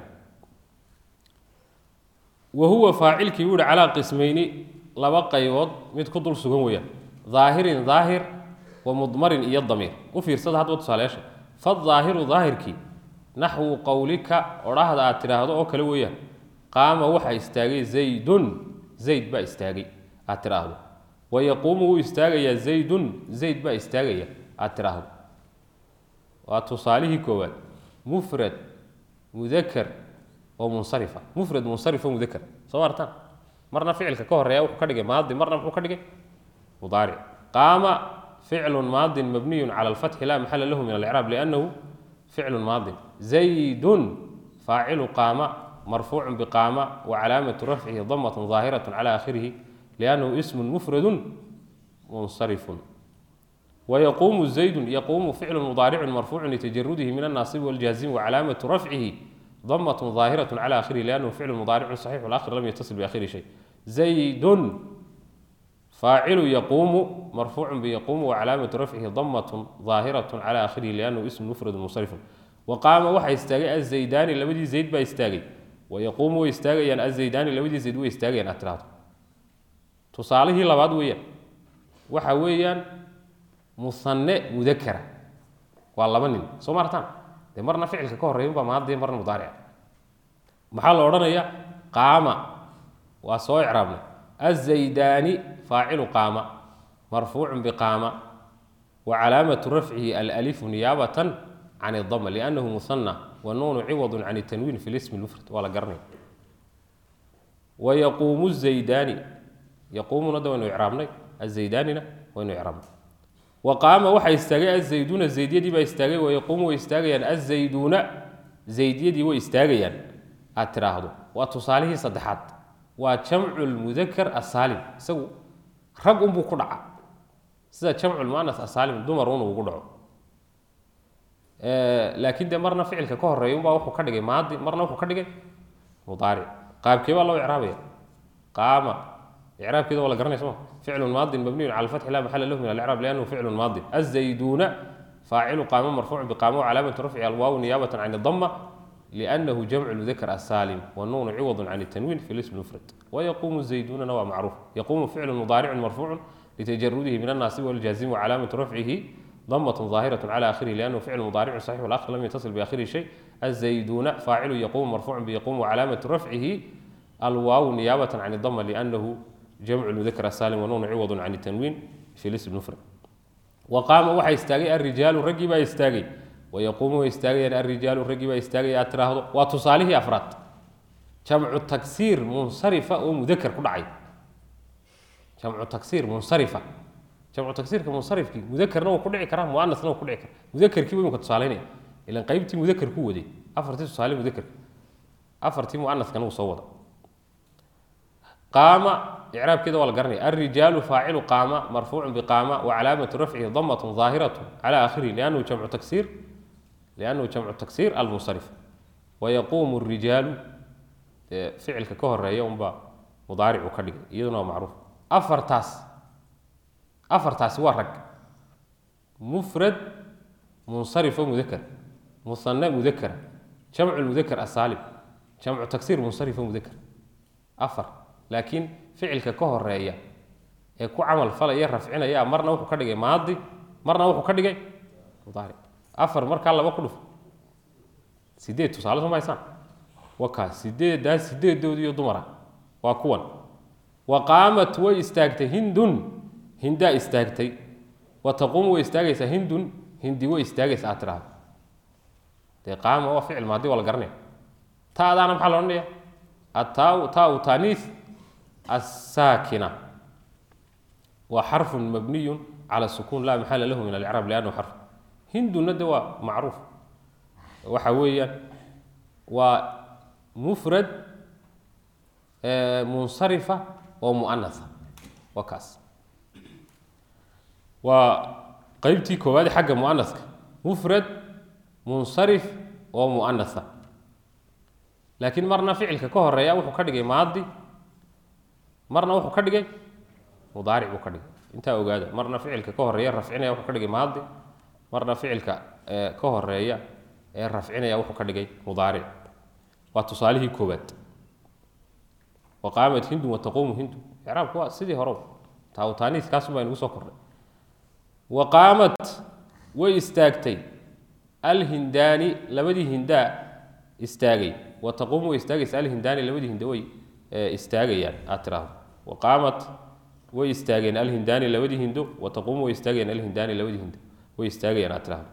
wa huwa faacilkii buu yihi calaa qismayni laba qaybood mid ku dul sugan weeyaan daahirin daahir wa mudmarin iyo damiir u fiirsada hadba tusaaleyaasha fadaahiru daahirkii naxwu qowlika odhahda aad tidhaahdo oo kale weeyaan qaama waxaa istaagay zaydun zayd baa istaagay aad tidhaahdo wa yaquumu wuu istaagayaa zaydun zayd baa istaagaya aad tidhaahdo waa tusaalihii koowaad mufrad mudakar oo munsarifa mufrad munsarif oo mudakar soo martaan marna ficilka ka horeeya wuxuu ka dhigay maadi marna muxuu ka dhigay mudaaric qaama ficlu maadin mabniyu cala alfatxi laa maxala lahu min alcraab liannahu ficlu maadin zaydun faacilu qaama marfuucu biqaama wacalaamatu rafcihi damat ظaahiraة cala akhirihi liannahu ismu mufradu munsarifun ويقوم زيد يقوم فعل مضارع مرفوع لتجرده من الناصب والجازم وعلامة رفعه ضمة ظاهرة على آخره لأنه فعل مضارع صحيح والآخر لم يتصل بآخره شيء زيد فاعل يقوم مرفوع بيقوم وعلامة رفعه ضمة ظاهرة على آخره لأنه اسم مفرد منصرف وقام وحى يستاغي الزيدان لبدي زيد با يستاغي ويقوم ويستاغي الزيدان لبدي زيد ويستاغي أتراد تصالحه لبعض ويا waxa weeyaan musanne mudakara waa laba nin soo maartaan dee marna ficilka ka horreeya unbaa maadii marna mudaarica maxaa la odhanayaa qaama waa soo icraabnay azaydaani faacilu qaama marfuucun biqaama wa calaamatu rafcihi alalifu niyaabatan can idama liannahu musanna wanuunu ciwadun can tanwiin fi lismi lmufrad waa la garanaya wa yaquumu zaydaani yaquumuna da waynu icraabnay azaydaanina waynu icraabnay waqaama waxaa istaagay azayduuna zaydyadii baa istaagay wayaquumu way istaagayaan azayduuna zaydyadii way istaagayaan aad tiraahdo waa tusaalihii saddexaad waa jamcu lmudakar asaalim isagu rag unbuu ku dhaca sida jamcu lmuanas asaalim dumar un ugu dhaco laakiin dee marna ficilka ka horeeya unbaa wuxuu ka dhigay maadi marna wuxuu ka dhigay mudaaric qaabkee baa loo icraabaya qaama إعرابكده ولا قرني اسمه فعل ماض مبني على الفتح لا محل له من الإعراب لأنه فعل ماض الزيدون فاعل قام مرفوع بقامه وعلامة رفع الواو نيابة عن الضمة لأنه جمع المذكر السالم والنون عوض عن التنوين في الاسم المفرد ويقوم الزيدون نوع معروف يقوم فعل مضارع مرفوع لتجرده من الناصب والجازم وعلامة رفعه ضمة ظاهرة على آخره لأنه فعل مضارع صحيح والآخر لم يتصل بآخره شيء الزيدون فاعل يقوم مرفوع بيقوم وعلامة رفعه الواو نيابة عن الضمة لأنه جمع المذكر السالم ونون عوض عن التنوين في الاسم المفرد وقام وحى يستاغي الرجال رجي با يستاغي ويقوم يستاغي الرجال رجي با يستاغي اتراهدو وتصالحه افراد جمع التكسير منصرفه ومذكر كدعي جمع التكسير منصرفه جمع التكسير كمنصرف مذكر نو كدعي كرا مؤنث نو كدعي كرا مذكر كي ويمكن تصالحين الى قيبتي مذكر كو ودي افرتي تصالح مذكر afartii muanaskana wuu soo wada qaama icraabkeeda waa la garanaya alrijaalu faacilu qaama marfuucu biqaama wacalaamatu rafcihi damatun ظaahiratu cala akhirihi liannahu jamcu taksiir liannahu jamcu taksiir almunsarif wayaquumu الrijaalu dee ficilka ka horeeya unbaa mudaaricu ka dhigay iyaduna waa macruuf afartaas afartaasi waa rag mufrad munsarifo mudakar musane mudakara jamcu mudakar asaalim jamcu taksiir munsarifo mudakar afar laakiin ficilka ka horeeya ee ku camal falaya rafcinaya marna wuxuu ka dhigay maadi marna wuxuu ka dhigay mudaaric afar markaa laba ku dhufo sideed tusaale soo mahaysaan waa kaas sideedaas sideedoodiiyo dumara waa kuwan wa qaamat way istaagtay hindun hindaa istaagtay wa taquumu way istaagaysaa hindun hindi way istaagaysa aad tidhaahdo dee qaama waa ficil maadi waa la garanaya taadaana maxaa la odhanaya ataa taau taaniis asaakina waa xarfun mabniyun cala sukuun laa maxala lahu min alcraab liannahu xarf hinduna de waa macruuf waxa weeyaan waa mufrad munsarifa oo muanasa waa kaas waa qeybtii koowaad xagga muanaska mufrad munsarif oo muanasa laakiin marna ficilka ka horeeya wuxuu ka dhigay maadi marna wuxuu ka dhigay mudaaric buu ka dhigay intaa ogaada marna ficilka ka horeeya rafcinaya wuxuu ka dhigay maadi marna ficilka ka horeeya ee rafcinaya wuxuu ka dhigay mudaaric waa tusaalihii koowaad wa qaamat hindun wa taquumu hindun icraabku waa sidii hore taawtaaniis kaasun baa inugu soo kordhay wa qaamat way istaagtay alhindaani labadii hindaa istaagay wa taquumu way istaagaysa alhindaani labadii hinda way istaagayaan aad tiraahdo wa qaamat way istaageen alhindaani labadii hindo wa taquumu way istaagayaan alhindaani labadii hindo way istaagayaan aad tiraahdo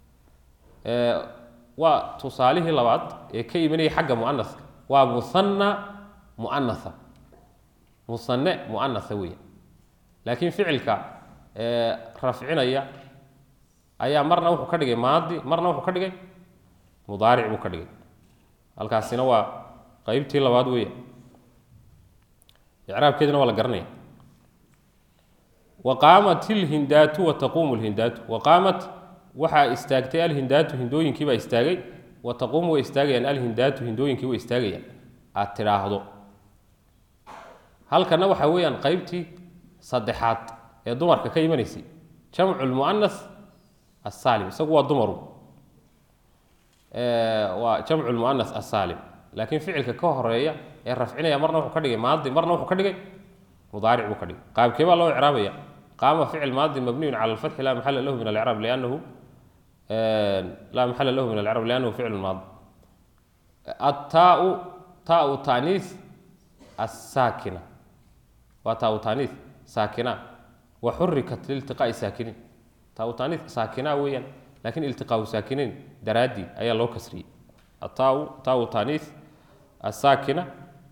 waa tusaalihii labaad ee ka imanaya xagga muanaska waa musanna muanasa musane muanasa weya laakiin ficilka rafcinaya ayaa marna wuxuu ka dhigay maadi marna wuxuu ka dhigay mudaaric buu ka dhigay halkaasina waa qeybtii labaad weya icraabkeedina waa la garanaya wa qaamat ilhindaatu wa taquumu lhindaatu wa qaamat waxaa istaagtay alhindaatu hindooyinkii baa istaagay wa taquumu way istaagayaan alhindaatu hindooyinkii way istaagayaan aad tidhaahdo halkana waxaa weeyaan qeybtii saddexaad ee dumarka ka imanaysay jamcu lmuanas asaalim isagu waa dumaru waa jamcu lmuanas asaalim laakiin ficilka ka horeeya ee rafcinaya marna wuxuu ka dhigay maadi marna wuxuu ka dhigay mudaaric buu ka dhigay qaabkee baa loo icraabaya qaama ficil maadi mabniyun cala alfatxi laa maxala lahu min alcraab liannahu laa maxala lahu min alcraab liannahu ficlu maadi attaau taau taaniis assaakina waa taau taaniis saakina wa xurikat liltiqaa'i saakiniin taau taaniis saakina weeyaan laakiin iltiqaau saakiniin daraaddii ayaa loo kasriyey attaau taau taaniis assaakina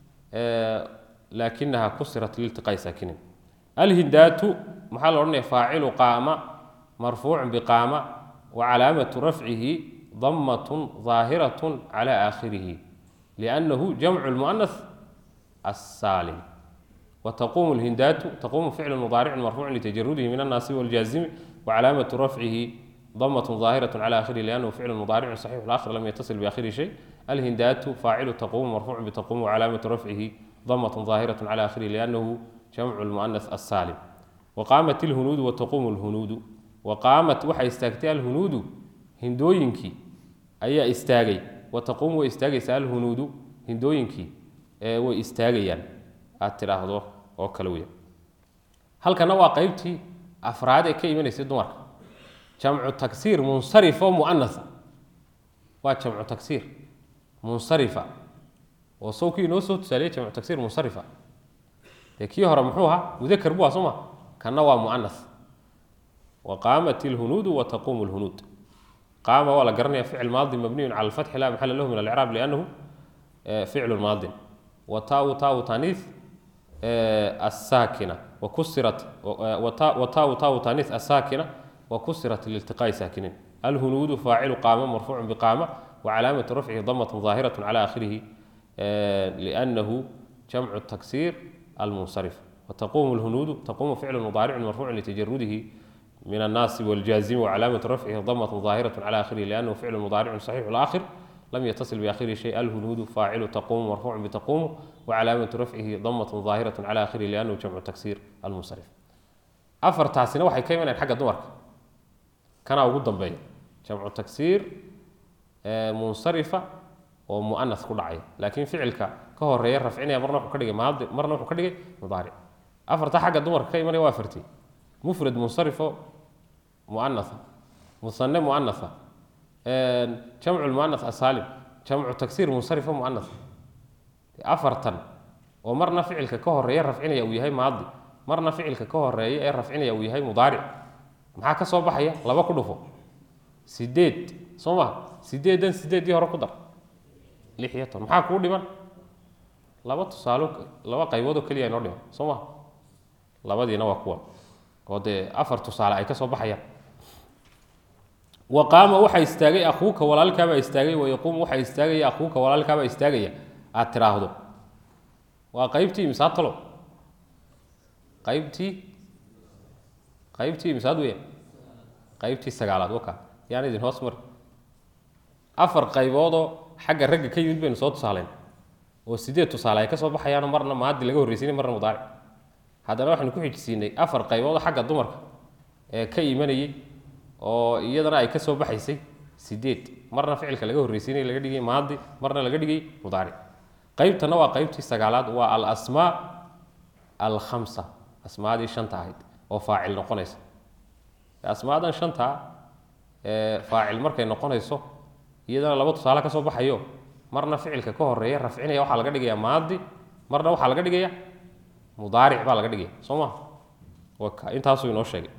laakinaha kusirat liltiqaa'i saakiniin alhindaatu maxaa la odhanaya faacilu qaama marfuucun biqaama wa calaamatu rafcihi damatun ظaahiratun cala aakhirihi liannahu jamcu lmuanas assaalim وتقوم الهندات تقوم فعل مضارع مرفوع لتجرده من الناصب والجازم وعلامة رفعه ضمة ظاهرة على آخره لأنه فعل مضارع صحيح الآخر لم يتصل بآخره شيء الهندات فاعل تقوم مرفوع بتقوم وعلامة رفعه ضمة ظاهرة على آخره لأنه جمع المؤنث السالم وقامت الهنود وتقوم الهنود وقامت وحى استاغتي الهنود هندوينكي أي استاغي وتقوم واستاغي سال الهنود هندوينكي واستاغيان aad tidhaahdo oo kale weya halkana waa qeybtii afraad ee ka imanaysay dumarka jamcu tagsiir munsarif oo muanasa waa jamcu tagsiir munsarifa oo sawkii inoo soo tusaaliyey jamcu tagsiir munsarifa dee kii hore muxuu ahaa mudakar bu ah soo ma kanna waa muanas wa qaamat ilhunuudu wa taquumu lhunuud qaama waa la garanaya ficil maadi mabniyun cala alfatxi laa maxala lahu min alcraab liannahu ficlu maadin wa taau taau taniis الساكنة وكسرت وتاء تاء تانيث الساكنة وكسرت لالتقاء ساكنين الهنود فاعل قام مرفوع بقامة وعلامة رفعه ضمة ظاهرة على آخره liannahu jamcu taksiir almunsarif wataquumu lhunuudu taquumu ficlu mudaaricun marfuucun litajarudihi min annaasi waljaazimi wacalaamatu rafcihi damatun daahiratu cala akhirihi liannahu ficlu mudaaricun saxiixu laakhir لم يتصل بآخره شيء الهنود فاعل تقوم مرفوع بتقوم وعلامة رفعه ضمة ظاهرة على آخره لأنه جمع تكسير المنصرف أفر تاسنا waxay ka imanayaan xagga dumarka kana ugu dambeeya jamcu taksiir munsarifa oo mu'anas ku dhacaya laakiin ficilka ka horeeya rafcinaya marna wuxuu ka dhigay maadi marna wuxuu ka dhigay mudaaric afarta xagga dumarka ka imanaya waa afartii mufrad munsarifo mu'anasa musanne mu'anasa jamcu lmuanas asaalim jamcu taksiir munsarifo muanas afartan oo marna ficilka ka horeeya rafcinaya uu yahay maadi marna ficilka ka horeeya ee rafcinaya uu yahay mudaaric maxaa ka soo baxaya laba ku dhufo sideed soo maha sideedan sideedii hore ku dar lix iyo toban maxaa kuu dhiman laba tusaalo laba qayboodoo keliya inoo dhiman soo maha labadiina waa kuwan oo dee afar tusaale ay ka soo baxayaan waqaama waxaa istaagay akuuka walaalkaabaa istaagay wayaquumu waxaa istaagaya akuuka walaalkaabaa istaagaya aad tiraahdo waa qaybtii misaad talo qaybtii qaybtii misaad weya qaybtii sagaalaad waka yaan idin hoos mari afar qayboodoo xagga ragga ka yimid baynu soo tusaaleyn oo sideed tusaale ay ka soo baxayaano marna maadi laga horreysiinay marna mudaaric haddana waxaynu ku xijisiinay afar qayboodoo xagga dumarka ee ka imanayay oo iyadana ay ka soo baxaysay sideed marna ficilka laga horreysiinay laga dhigay maadi marna laga dhigay mudaaric qaybtana waa qaybtii sagaalaad waa alasmaa alkhamsa asmaadii shanta ahayd oo faacil noqonaysa asmaadan shanta ee faacil markay noqonayso iyadana laba tusaale ka soo baxayo marna ficilka ka horeeya rafcinaya waxaa laga dhigaya maadi marna waxaa laga dhigaya mudaaric baa laga dhigaya soo maha waka intaasuu inoo sheegay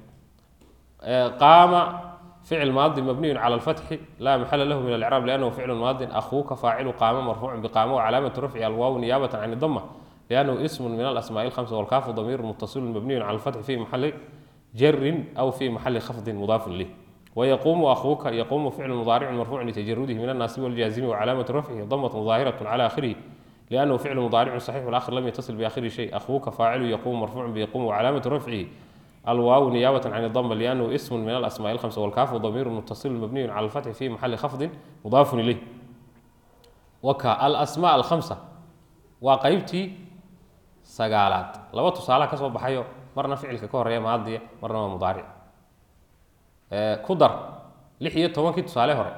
qaama ficil maadi mabniyu cala alfatxi laa maxala lahu min alcraab liannahu ficlu maadin akhuuka faacilu qaama marfuucun biqaama wacalaamatu rafci alwaaw niyaabatan can idama liannahu ismu min alasmaai alhamsa walkaafu damiiru mutasilun mabniyun cala alfatxi fi maxali jarin aw fi maxali khafdin mudaafun lih ويقوم أخوك يقوم فعل مضارع مرفوع لتجرده من الناصب والجازم وعلامة رفعه ضمة ظاهرة على آخره لأنه فعل مضارع صحيح والآخر لم يتصل بآخره شيء أخوك فاعل يقوم مرفوع بيقوم وعلامة رفعه الواو نيابة عن الضمة لأنه اسم من الأسماء الخمسة والكاف ضمير متصل مبني على الفتح في محل خفض مضاف إليه وكا الأسماء الخمسة وقيبتي سقالات لو تصالح كسب بحيو مرنا فعل ككور ماضية مرنا مضارع ku dar lix iyo tobankii tusaale hore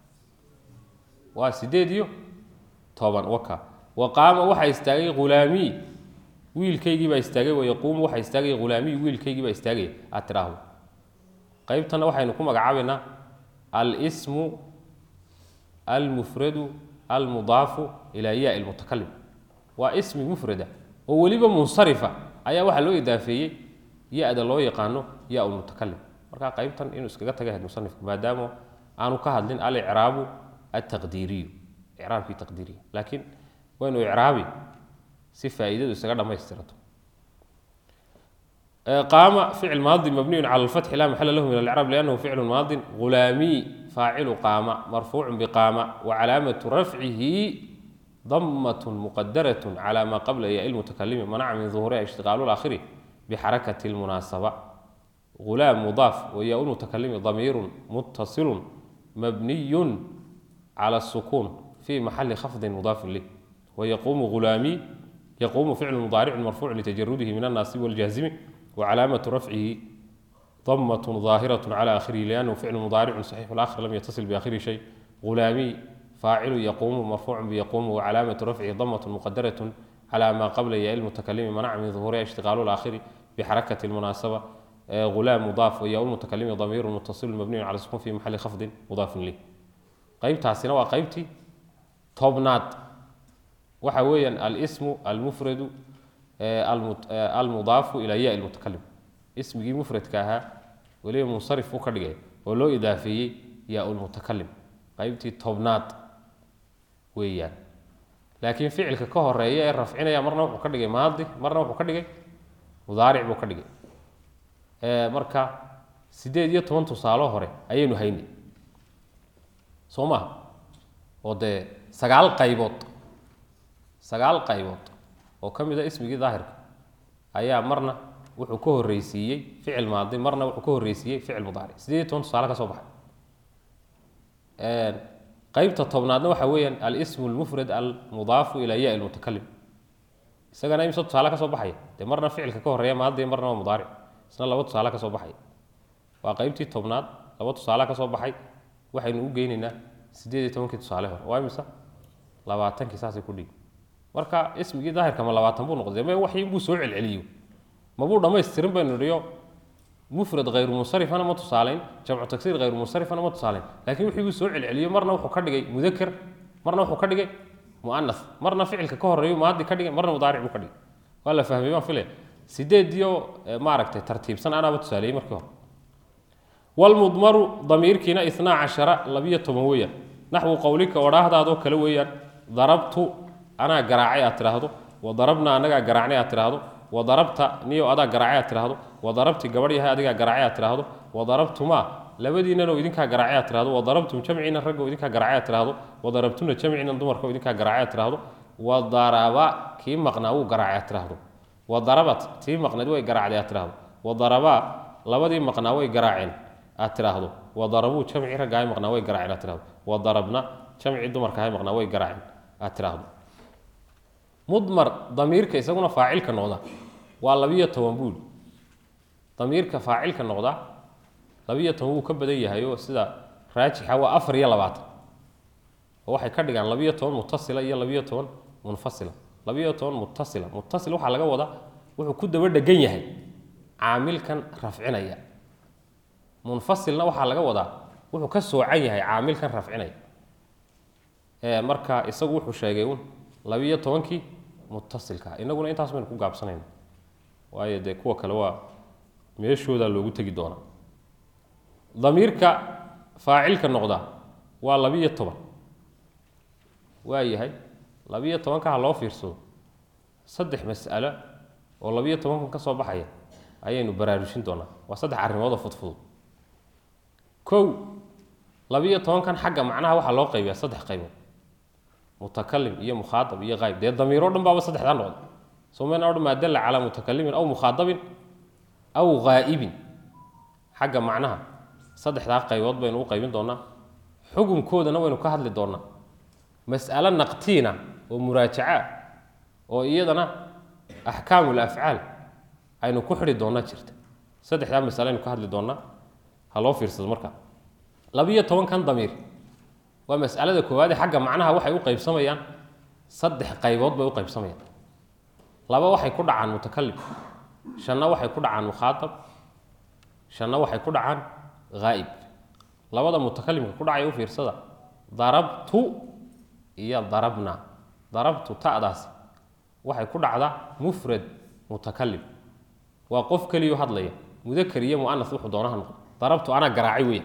waa sideed iyo toban waka wa qaama waxaa istaagay khulaamiy wiilkaygii baa istaagay wayaquumu waxaa istaagay khulaamiy wiilkaygii baa istaagaya aad tiraahdo qaybtana waxaynu ku magacaabaynaa alsmu almufradu almudaafu ilaa yaa ilmutakalim waa ismi mufrada oo weliba munsarifa ayaa waxaa loo idaafeeyey ya-da loo yaqaano yaa lmutakalim markaa qaybtan inuu iskaga taga ahayd musanifku maadaama aanu ka hadlin alicraabu altaqdiiriyu icraabkii taqdiiriya laakiin waynu icraabi si faa'iidadu isaga dhammaystirato qaama ficil maadi mabniyun cala alfatxi laa maxala lahu min alcraab liannahu ficlu maadin ghulaamiy faacilu qaama marfuucun biqaama wacalaamatu rafcihi ضمة مقدرة على ما قبل ياء المتكلم منع من ظهورها اشتغال الآخر بحركة المناسبة غلام مضاف وياء المتكلم ضمير متصل مبني على السكون في محل خفض مضاف له ويقوم غلامي يقوم فعل مضارع مرفوع لتجرده من الناصب والجازم وعلامة رفعه ضمة ظاهرة على آخره لأنه فعل مضارع صحيح الآخر لم يتصل بآخره شيء غلامي فاعل يقوم مرفوع بيقوم وعلامة رفعه ضمة مقدرة على ما قبل ياء المتكلم منع من ظهورها اشتغال الآخر بحركة المناسبة غلام مضاف وياء المتكلم ضمير متصل مبني على السكون في محل خفض مضاف له qaybtaasina waa qaybtii tobnaad waxa weeyaan alismu almufradu almudaafu ilaa ya lmutakalim ismigii mufradka ahaa weliba munsarif u ka dhigay oo loo idaafeeyey ya lmutakalim qaybtii tobnaad weeyaan laakiin ficilka ka horeeya ee rafcinaya marna wuxuu ka dhigay maadi marna wuxuu ka dhigay mudaaric buu ka dhigay marka sideed iyo toban tusaalo hore ayaynu haynay soo maha oo dee sagaal qaybood sagaal qaybood oo ka mid a ismigii daahirka ayaa marna wuxuu ka horreysiiyey ficil maadi marna wuxuu ka horreysiiyey ficil mudaaric sideed iyo toban tusaale ka soo baxay qeybta tobnaadna waxa weeyaan alismu lmufrad almudaafu ilaa ya lmutakalim isagana imse tusaale ka soo baxaya dee marna ficilka ka horreeya maadi marna waa mudaaric isna laba tusaale ka soo baxaya waa qeybtii tobnaad laba tusaale ka soo baxay waxaynu u geynaynaa sideed iyo tobankii tusaale hore waa imisa labaatankii saasay ku dhigi marka ismigii daahirka ma labaatan buu noqday me waxyi buu soo celceliyo mabuu dhammaystirin baynu nidhiyo mufrad hayru munsarifana ma tusaalayn jamcu tagsiir hayru munsarifana ma tusaalayn laakiin wixii buu soo celceliyo marna wuxuu ka dhigay mudaker marna wuxuu ka dhigay muanas marna ficilka ka horreeyo maadi ka dhigay marna mudaaric buu ka dhigay waa la fahmay baan filaya sideediyo maaragtay tartiibsan anaaba tusaaleeyey markii hore walmudmaru damiirkiina inaa cashara labiyo toban weeyaan naxwu qowlika odhaahdaadoo kale weeyaan darabtu anaa garaacay aad tidhaahdo wa darabna anagaa garaacnay aad tidhaahdo wa darabta niyo adaa garaacay aad tidhaahdo wa darabti gabadh yahay adigaa garaacay aad tidhaahdo wa darabtumaa labadiinanoo idinkaa garaacay aad tidhahdo wa darabtum jamciina raggo idinkaa garaacay aad tidhaahdo wa darabtuna jamciina dumarko idinkaa garaacay aad tidhaahdo wa daraba kii maqnaa wuu garaacay aad tidhaahdo wa darabat tii maqnayd way garaacday aad tidhaahdo wa darabaa labadii maqnaa way garaaceen aad tidhaahdo wa darabuu jamcii raggahay maqnaa way garaaceen aad tidhahdo wa darabna jamcii dumarkahay maqnaa way garaaceen aad tidhaahdo mudmar damiirka isaguna faacilka noqda waa labiyo toban buuli damiirka faacilka noqda labiyo toban wuu ka badan yahay oo sida raajixa waa afar iyo labaatan oo waxay ka dhigaan labiyo toban mutasila iyo labiyo toban munfasila labiyo toban mutasila mutasil waxaa laga wadaa wuxuu ku daba dhegan yahay caamilkan rafcinaya munfasilna waxaa laga wadaa wuxuu ka soocan yahay caamilkan rafcinaya marka isagu wuxuu sheegay un labiyo tobankii mutasilka inaguna intaas baynu ku gaabsanayna waayo dee kuwa kale waa meeshoodaa loogu tegi doonaa damiirka faacilka noqda waa labiyo toban waa yahay labiyo tobanka ha loo fiirsado saddex mas'alo oo labiyo tobankan ka soo baxaya ayaynu baraarujin doonaa waa saddex arrimood oo fudfudud kow labiyo tobankan xagga macnaha waxaa loo qaybiyaa saddex qaybood mutakalim iyo mukhaaab iyo qayb dee damiiro dhan baaba saddexdaa noqda somayna odhan maa dalla calaa mutakalimin aw mukhaadabin aw ghaa'ibin xagga macnaha saddexdaa qaybood baynu u qaybin doonaa xukunkoodana waynu ka hadli doonaa mas'alo naqtiina oo muraajaca oo iyadana axkaamul afcaal aynu ku xidhi doonaa jirta saddexdaa masale aynu ka hadli doonaa ha loo fiirsado marka labiyo tobankan damiir waa mas'alada koowaade xagga macnaha waxay u qaybsamayaan saddex qaybood bay u qaybsamayaan laba waxay ku dhacaan mutakalim shanna waxay ku dhacaan mukhaatab shanna waxay ku dhacaan haa'ib labada mutakalimka ku dhacay u fiirsada darabtu iyo darabna darabtu ta'daasi waxay ku dhacdaa mufrad mutakalim waa qof keliyo hadlaya mudakar iyo mu'anas wuxuu doonaha noqdo darabtu anaa garaacay weya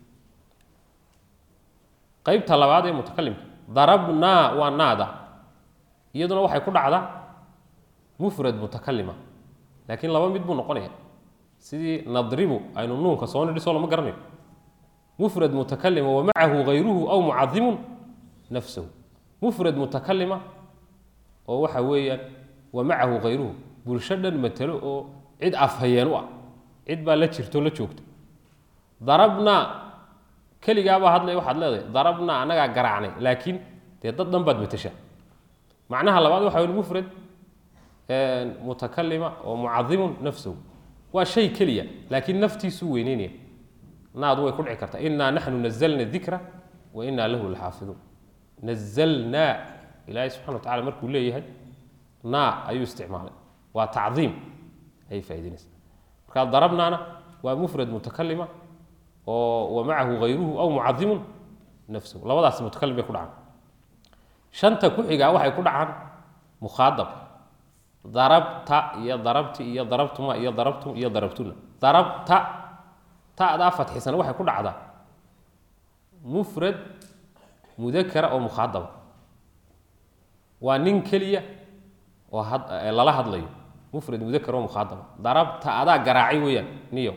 qaybta labaad ee mutakalimka darabnaa waa naada iyaduna waxay ku dhacdaa mufrad mutakalima laakiin laba mid buu noqonaya sidii nadribu aynu nuunka soo nidhiso lama garanayo mufrad mutakalima wa macahu hayruhu aw mucadimun nafsahu mufrad mutakalima oo waxa weeyaan wa macahu hayruhu bulsho dhan matalo oo cid afhayeen u ah cid baa la jirto la joogta darabnaa keligaabaa hadlay waxaad leedahay darabnaa annagaa garaacnay laakiin dee dad dhan baad matashaa macnaha labaad waxa wey mufrad mutakalima oo mucadimun nafsahu waa shay keliya laakiin naftiisuu weyneynaya naadu way ku dhici kartaa inaa naxnu nazalna dikra wa inaa lahu laxaafiduun nazalnaa ilaahay subxana wa tacala markuu leeyahay naa ayuu isticmaalay waa tacdiim ayay faa'idaynaysaa marka darabnaana waa mufrad mutakalima oo wa macahu hayruhu aw mucadimun nafsahu labadaas mutakalim bay ku dhacaan shanta ku xigaa waxay ku dhacaan mukhaadab darabta iyo darabti iyo darabtuma iyo darabtum iyo darabtuna darabta ta'daa fatxisana waxay ku dhacdaa mufrad mudakara oo mukhaadaba waa nin keliya oo lala hadlayo mufrad mudakar oo mukhaadaba darabta adaa garaacay weeyaan niyo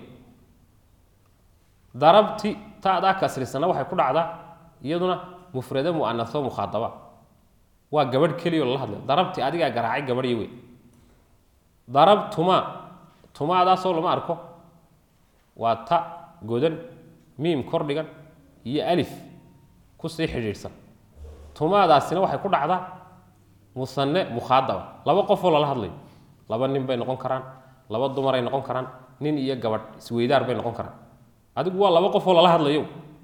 darabti ta'daa kasrisana waxay ku dhacdaa iyaduna mufrade mu'anasoo mukhaadaba waa gabadh keliya oo lala hadlayo darabti adigaa garaacay gabadhii wey darabtuma tumaadaasoo lama arko waa ta godan miim kor dhigan iyo alif kusii xidhiidhsan tumaadaasina waxay ku dhacdaa musane mukhaadaba laba qofoo lala hadlayo laba nin bay noqon karaan laba dumaray noqon karaan nin iyo gabadh isweydaar bay noqon karaan adigu waa laba qofoo lala hadlayo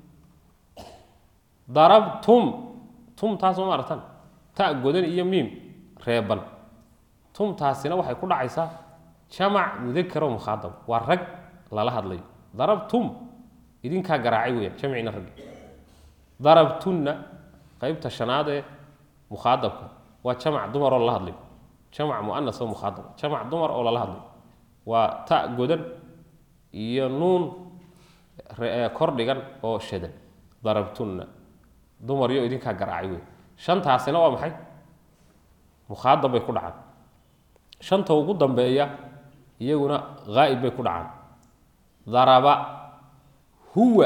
darabtum tum taas ma aragtan ta godan iyo miim reeban tumtaasina waxay ku dhacaysaa jamac mudakaro mukhaadab waa rag lala hadlayo darabtum idinkaa garaacay weyaan jamcina raggi darabtunna qeybta shanaad ee mukhaadabka waa jamac dumar oo lala hadlayo jamac muanas oo mukhaadab jamac dumar oo lala hadlayo waa ta godan iyo nuun kor dhigan oo shadan darabtunna dumar yo idinkaa garaacay wey shantaasina waa maxay mukhaadab bay ku dhacaan shanta ugu dambeeya iyaguna haa'ib bay ku dhacaan daraba huwa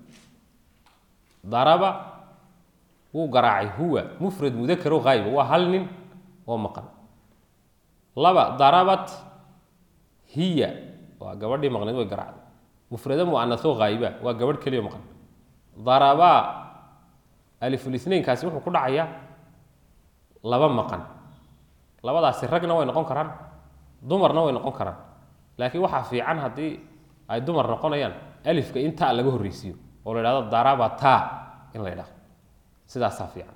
daraba wuu garaacay huwa mufrad mudakaro haa'iba waa hal nin oo maqan laba darabat hiya waa gabadhii maqneed way garaacday mufrado mu'anasoo haa'iba waa gabadh keliya maqan darabaa alifulisnaynkaasi wuxuu ku dhacayaa laba maqan labadaasi ragna way noqon karaan dumarna way noqon karaan laakiin waxaa fiican haddii ay dumar noqonayaan alifka in ta laga horreysiiyo oo la idhahdo darabata in la idhahdo sidaasaa fiican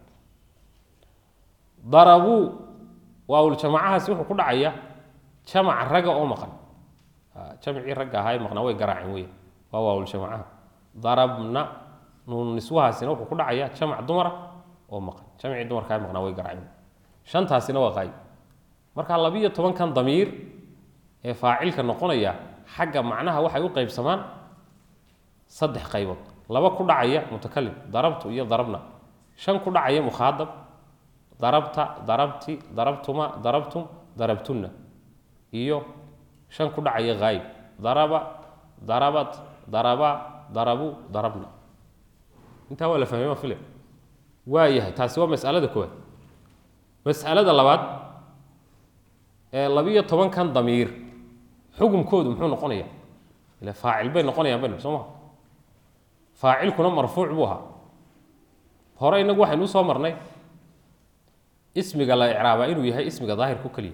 darabuu waawuljamacahaasi wuxuu ku dhacayaa jamac raga oo maqan jamcii ragga ahaa ee maqnaa way garaaceen wey waa waawuljamacaha darabna nuun niswahaasina wuxuu ku dhacayaa jamac dumara oo maqan jamcii dumarkaa ee maqnaa way garaaceen shantaasina waa qaayib marka labiyo tobankan damiir ee faacilka noqonaya xagga macnaha waxay u qaybsamaan saddex qaybood laba ku dhacaya mutakalim darabtu iyo darabna shan ku dhacaya mukhaadab darabta darabti darabtuma darabtum darabtunna iyo shan ku dhacaya haayib daraba darabat daraba darabu darabna intaa waa la fahmay ma file waa yahay taasi waa mas'alada koowaad mas'alada labaad ee labiyo tobankan damiir xukumkoodu muxuu noqonaya ila faacil bay noqonayaan baynu soo maha faacilkuna marfuuc buu ahaa hore inagu waxaynu usoo marnay ismiga la icraabaa inuu yahay ismiga daahirku keliya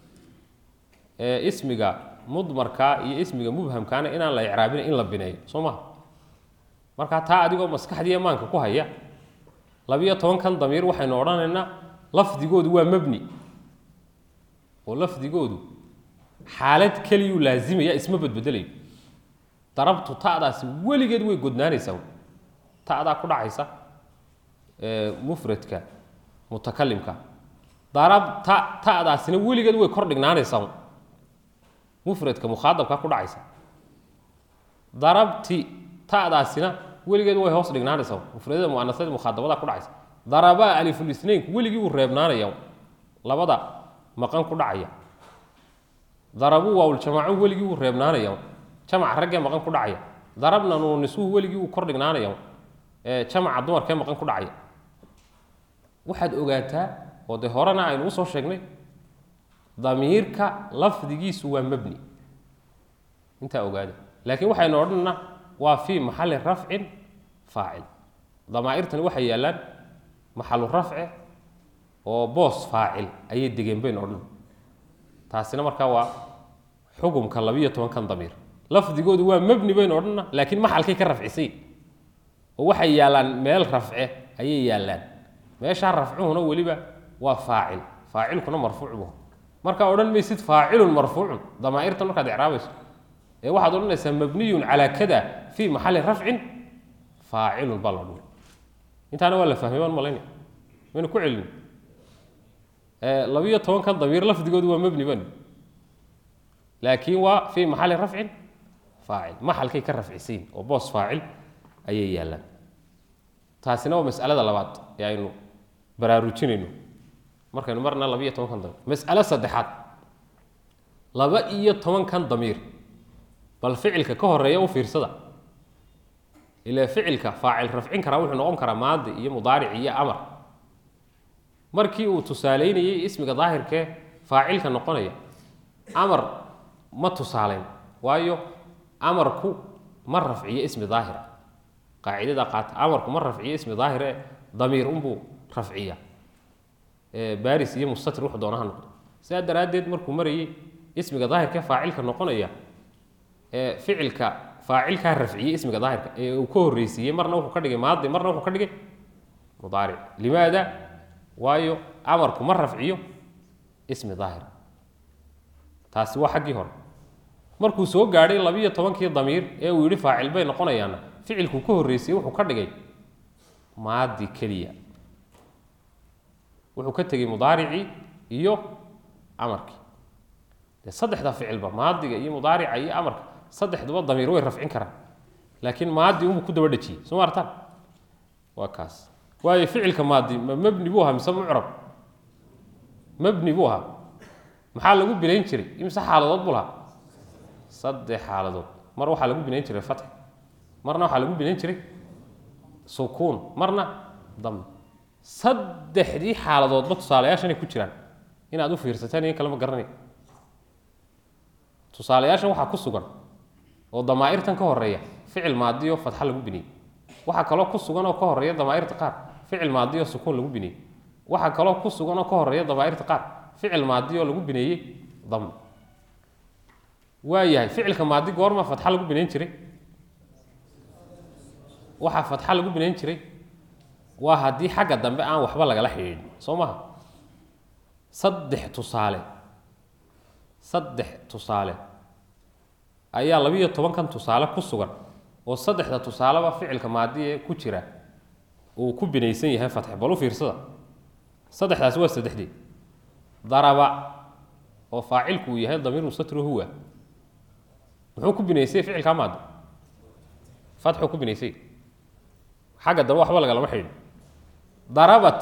ee ismiga mudmarkaa iyo ismiga mubhamkaana inaan la icraabina in la bineeyo soo maha markaa taa adigoo maskaxdii amaanka ku haya labiyo tobankan damiir waxaynu odhanaynaa lafdigoodu waa mabni oo lafdigoodu xaalad keliyuu laazimaya isma badbedelayo darabtu ta'daasi weligeed way godnaanaysaa ta'daa ku dhacaysa mufradka mutakalimka darab ta ta'daasina weligeed way kor dhignaanaysaa mufradka mukhaadabka ku dhacaysa darabti ta'daasina weligeed way hoos dhignaanaysaa mufradada muanasada mukhaadabada ku dhacaysa darabaa alifulisnaynku weligii wuu reebnaanaya labada maqan ku dhacaya darabuu waawuljamaacu weligii wuu reebnaanaya jamaca raggee maqan ku dhacaya darabna nuunisuhu weligii wuu kor dhignaanaya jamaca dumarkee maqan ku dhacaya waxaad ogaataa oo dee horena aynu usoo sheegnay damiirka lafdigiisu waa mabni intaa ogaada laakiin waxaynu odhanna waa fii maxali rafcin faacil damaa'irtani waxay yaallaan maxalu rafce oo boos faacil ayay degeen baynu odhan taasina markaa waa xukumka labiyo tobankan damiir lafdigoodu waa mabni baynu odhanna laakiin maxalkay ka rafcisay oo waxay yaallaan meel rafce ayay yaallaan meeshaa rafcuhuna weliba waa faacil faacilkuna marfuuc bu markaa odhan maysid faacilun marfuucun damaa'irtan markaad icraabayso ee waxaad odhanaysaa mabniyun calaa kada fii maxali rafcin faacilun baa la odhan intaana waa la fahmay baan malayna maynu ku celin labiyo tobankan damiir lafdigoodu waa mabni bani laakiin waa fii maxali rafcin faacil maxalkay ka rafcisayn oo boos faacil ayay yaallaan taasina waa mas'alada labaad ee aynu baraarujinayno markaynu marna labiyo tobankan damiir mas'alo saddexaad laba iyo tobankan damiir bal ficilka ka horeeya u fiirsada ilaa ficilka faacil rafcin karaa wuxuu noqon karaa maadi iyo mudaaric iyo amar markii uu tusaaleynayey ismiga daahirkee faacilka noqonaya amar ma tusaaleyn waayo amarku ma rafciyo ismi daahira qaacidada qaata amarku ma rafciyo ismi daahire damiir unbuu rafciya baris iyo mustatir wuxuu doonaha noqdo sidaa daraaddeed markuu marayey ismiga daahirkee faacilka noqonaya ee ficilka faacilkaa rafciyey ismiga daahirka ee uu ka horreysiiyey marna wuxuu ka dhigay maadi marna wuxuu ka dhigay mudaaric limaada waayo amarku ma rafciyo ismi daahir taasi waa xaggii hore markuu soo gaadhay labiyo tobankii damiir ee uu yidhi faacil bay noqonayaanna ficilkuu ka horreysiyey wuxuu ka dhigay maadi keliya wuxuu ka tegey mudaaricii iyo amarkii dee saddexda ficilba maadiga iyo mudaarica iyo amarka saddexduba damiir way rafcin karaan laakiin maadi unbuu ku daba dhejiyey soo ma artaan waa kaas waayo ficilka maadi ma mabni buu ahaa mise mucrab mabni buu ahaa maxaa lagu binayn jiray imse xaaladood buu lahaa saddex xaaladood mar waxaa lagu binayn jiray fatx marna waxaa lagu binayn jiray sukuun marna dam saddexdii xaaladoodba tusaalayaashanay ku jiraan inaad u fiirsateen in kalema garanay tusaalayaashan waxaa ku sugan oo damaa'irtan ka horeeya ficil maadiyo fatxa lagu biniyey waxaa kaloo ku sugan oo ka horeeya damaa'irta qaar ficil maadiyo sukuun lagu biniyey waxaa kaloo ku sugan oo ka horeeya damaa'irta qaar ficil maadiyo lagu bineeyey dam waa yahay ficilka maadi goorma fatxa lagu binayn jiray waxaa fatxa lagu binayn jiray waa haddii xagga dambe aan waxba lagala xidhiidhin soo maha saddex tusaale saddex tusaale ayaa labiiyo tobankan tusaale ku sugan oo saddexda tusaaleba ficilka maadi ee ku jira uu ku binaysan yahay fatxe bal u fiirsada saddexdaasi waa saddexdii daraba oo faacilku uu yahay damiir mustatru huwa muxuu ku binaysay ficilkaa maadi fatxuu ku binaysay xagga dambe waxba lagalama xidhin darabat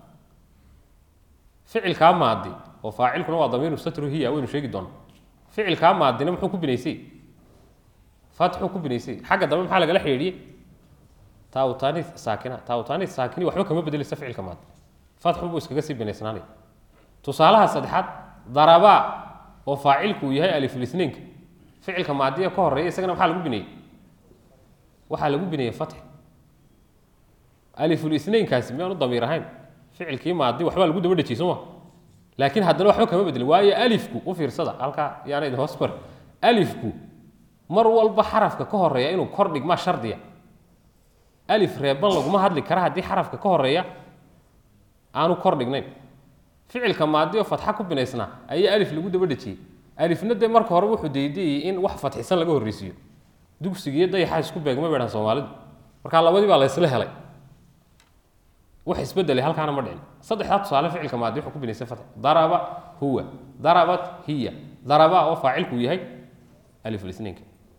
ficilkaa maadi oo faacilkuna waa damiir mustatru hiya waynu sheegi doona ficilkaa maadina muxuu ku binaysay fatxuu ku binaysay xagga dambe maxaa lagala xidhiidhiyey taawtaani saakina taawtaani saakini waxba kama bedeleysa ficilka maadi fatxun buu iskaga sii binaysnaanay tusaalaha saddexaad darabaa oo faacilku uu yahay aliflisnaynka ficilka maadiya ka horeeya isagana maxaa lagu bineeyey waxaa lagu bineeyey fatx alifulisnaynkaasi miyaanu damiir ahayn ficilkii maadi waxbaa lagu daba dhejiyey sooma laakiin haddana waxba kama bedelin waayo alifku u fiirsada halkaa yaana idin hoos mar alifku mar walba xarafka ka horeeya inuu kor dhigmaa shardiya alif reeban laguma hadli kara haddii xarafka ka horeeya aanu kor dhignayn ficilka maadi oo fatxa ku binaysnaa ayaa alif lagu daba dhejiyey alifna dee marka hore wuxuu daydayey in wax fatxisan laga horreysiiyo dugsigiiyo dayaxa isku beegma beedhan soomaalidu markaa labadii baa la ysla helay wax isbedelay halkaana ma dhicin saddexdaa tusaale ficilka maadi wuxuu ku binaysay fatx daraba huwa darabat hiya daraba oo faacilku yahay aliflisnaynka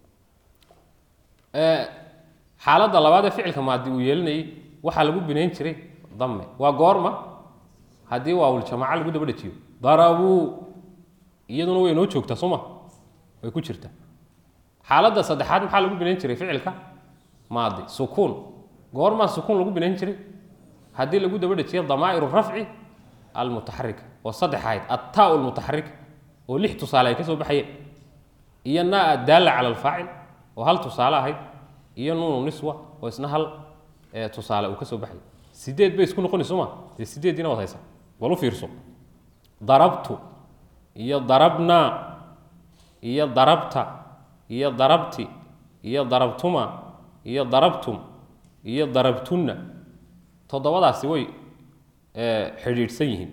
xaaladda labaad ee ficilka maadi uu yeelinayay waxaa lagu binayn jiray dame waa goorma haddii waawuljamaaca lagu daba dhejiyo darabuu iyaduna way noo joogtaa sooma way ku jirtaa xaaladda saddexaad maxaa lagu binayn jiray ficilka maadi sukuun goormaa sukuun lagu binayn jiray haddii lagu daba dhejiyo damaa'iru rafci almutaxarika oo saddex ahayd attaau lmutaxarika oo lix tusaale ay ka soo baxayeen iyo naa addaalla cala alfaacil oo hal tusaale ahayd iyo nuunu niswa oo isna hal tusaale uu ka soo baxay sideed bay isku noqonayso ma dee sideeddiina waad haysaa bal u fiirso darabtu iyo darabnaa iyo darabta iyo darabti iyo darabtuma iyo darabtum iyo darabtunna toddobadaasi way xidhiidhsan yihiin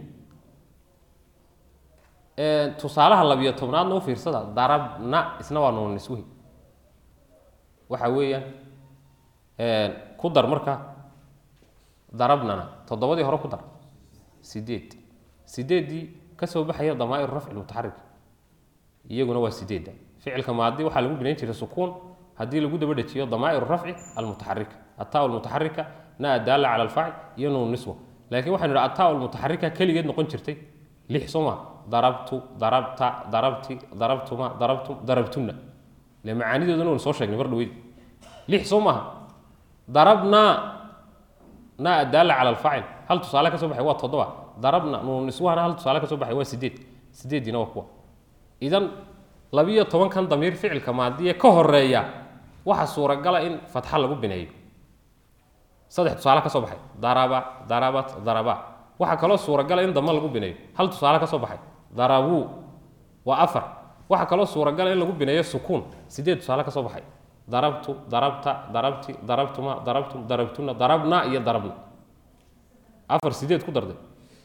tusaalaha labiyo tobnaadna u fiirsada darabna isna waa nuunu niswihi waxa weeyaan ku dar marka darabnana toddobadii hore ku dar sideed sideeddii ka soo baxaya damaa'ir rafci mutaxarik iyaguna waa sideedda ficilka maadi waxaa lagu binayn jiray sukuun haddii lagu daba dhejiyo damaa'iru rafci almutaxarika ataa lmutaxarika na daalla cala alfacil iyo nuun niswa laakiin waxaynu idhi ataa lmutaxarika keligeed noqon jirtay lix soo maa darabtu darabta darabti darabtuma darabtum darabtunna le macaanidoodana waynu soo sheegnay mar dhaweyd lix soo maaha darabnaa naa daalla cala alfaacil hal tusaale ka soo baxay waa toddoba darabna nuun niswahana hal tusaale ka soo baxay waa sideed sideediina waa kuwa idan labiyo tobankan damiir ficilka maadiye ka horeeya waxa suuragala in fatxa lagu bineeyo saddex tusaale ka soo baxay daraba darabat daraba waxaa kaloo suuragala in dama lagu bineeyo hal tusaale ka soo baxay darabuu waa afar waxaa kaloo suuragala in lagu bineeyo sukuun sideed tusaale ka soo baxay darabtu darabta darabti darabtuma darabtum darabtuna darabna iyo darabna afar sideed ku darday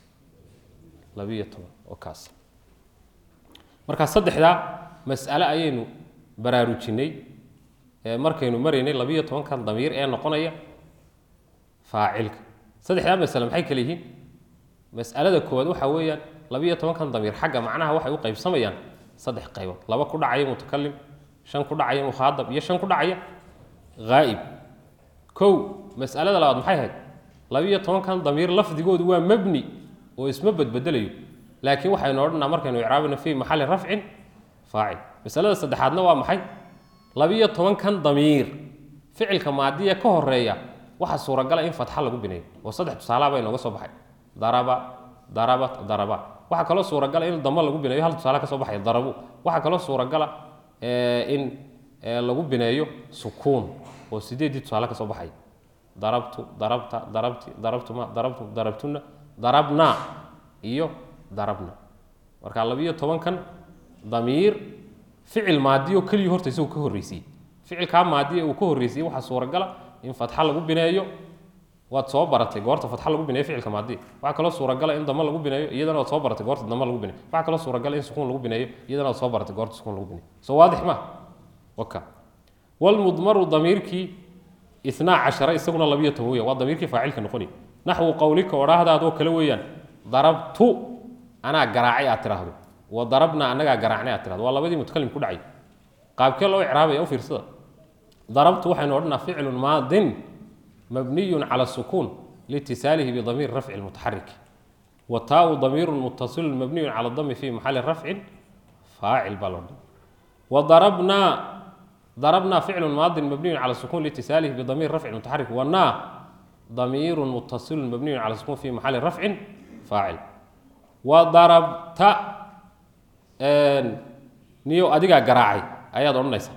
labiyo toban oo kaas marka saddexdaa mas'ale ayaynu baraarujinay markaynu maraynay labiyo tobankan damiir ee noqonaya faacilka saddexdaa masale maxay kale yihiin mas'alada koowaad waxaa weeyaan labiyo tobankan damiir xagga macnaha waxay u qaybsamayaan saddex qaybood laba ku dhacaya mutakalim shan ku dhacaya mukhaadab iyo shan ku dhacaya haa'ib kow mas'alada labaad maxay ahayd labiyo tobankan damiir lafdigoodu waa mabni oo isma bedbedelayo laakiin waxaynu odhanaa markaynu icraabina fii maxalli rafcin faacil masalada saddexaadna waa maxay labiyo tobankan damiir ficilka maadiya ka horeeya waxaa suuragala in fatxa lagu bineeyo oo saddex tusaalaha bay nooga soo baxay daraba darabat daraba waxaa kaloo suuragala in damo lagu bineeyo hal tusaale ka soo baxay darabu waxaa kaloo suuragala in lagu bineeyo sukuun oo sideeddii tusaale ka soo baxay darabtu darabta darabti darabtuma darabtum darabtuna darabna iyo darabna marka labiyo tobankan damiir ficil maadiyo keliya horta isagu ka horreysiyey ficilkaa maadiya uu ka horreysiyey waxaa suuragala in fatxa lagu bineeyo waad soo baratay goorta fatxa lagu bineeyo ficilka maadiya waxaa kaloo suuragala in dama lagu bineeyo iyadana waad soo baratay goorta dama lagu bineeyo waxaa kaloo suuragala in sukuun lagu bineeyo iyadana waad soo baratay goorta sukuun lagu bineeyo soo waadix ma waka walmudmaru damiirkii itnaa cashara isaguna labiyo toban weeyaan waa damiirkii faacilka noqonaya naxwu qowlika odhaahdaadoo kale weeyaan darabtu anaa garaacay aad tiraahdo wa darabna annagaa garaacnay aad tirahdo waa labadii mutakalim ku dhacay qaabkee loo icraabaya u fiirsada darabtu waxaynu odhanaa ficlun maadin mabniyun cala sukuun liitisaalihi bidamiir rafci lmutaxarik wa taau damiirun mutasilun mabniyun cala dami fi maxali rafcin faacil baa loo dhan wa darabnaa darabnaa ficlun maadin mabniyun cala sukuun liitisaalihi bidamiir rafci mutaxarik wa naa damiirun mutasilun mabniyun cala sukuun fi maxali rafcin faacil wa darabta niyo adigaa garaacay ayaad odhanaysaa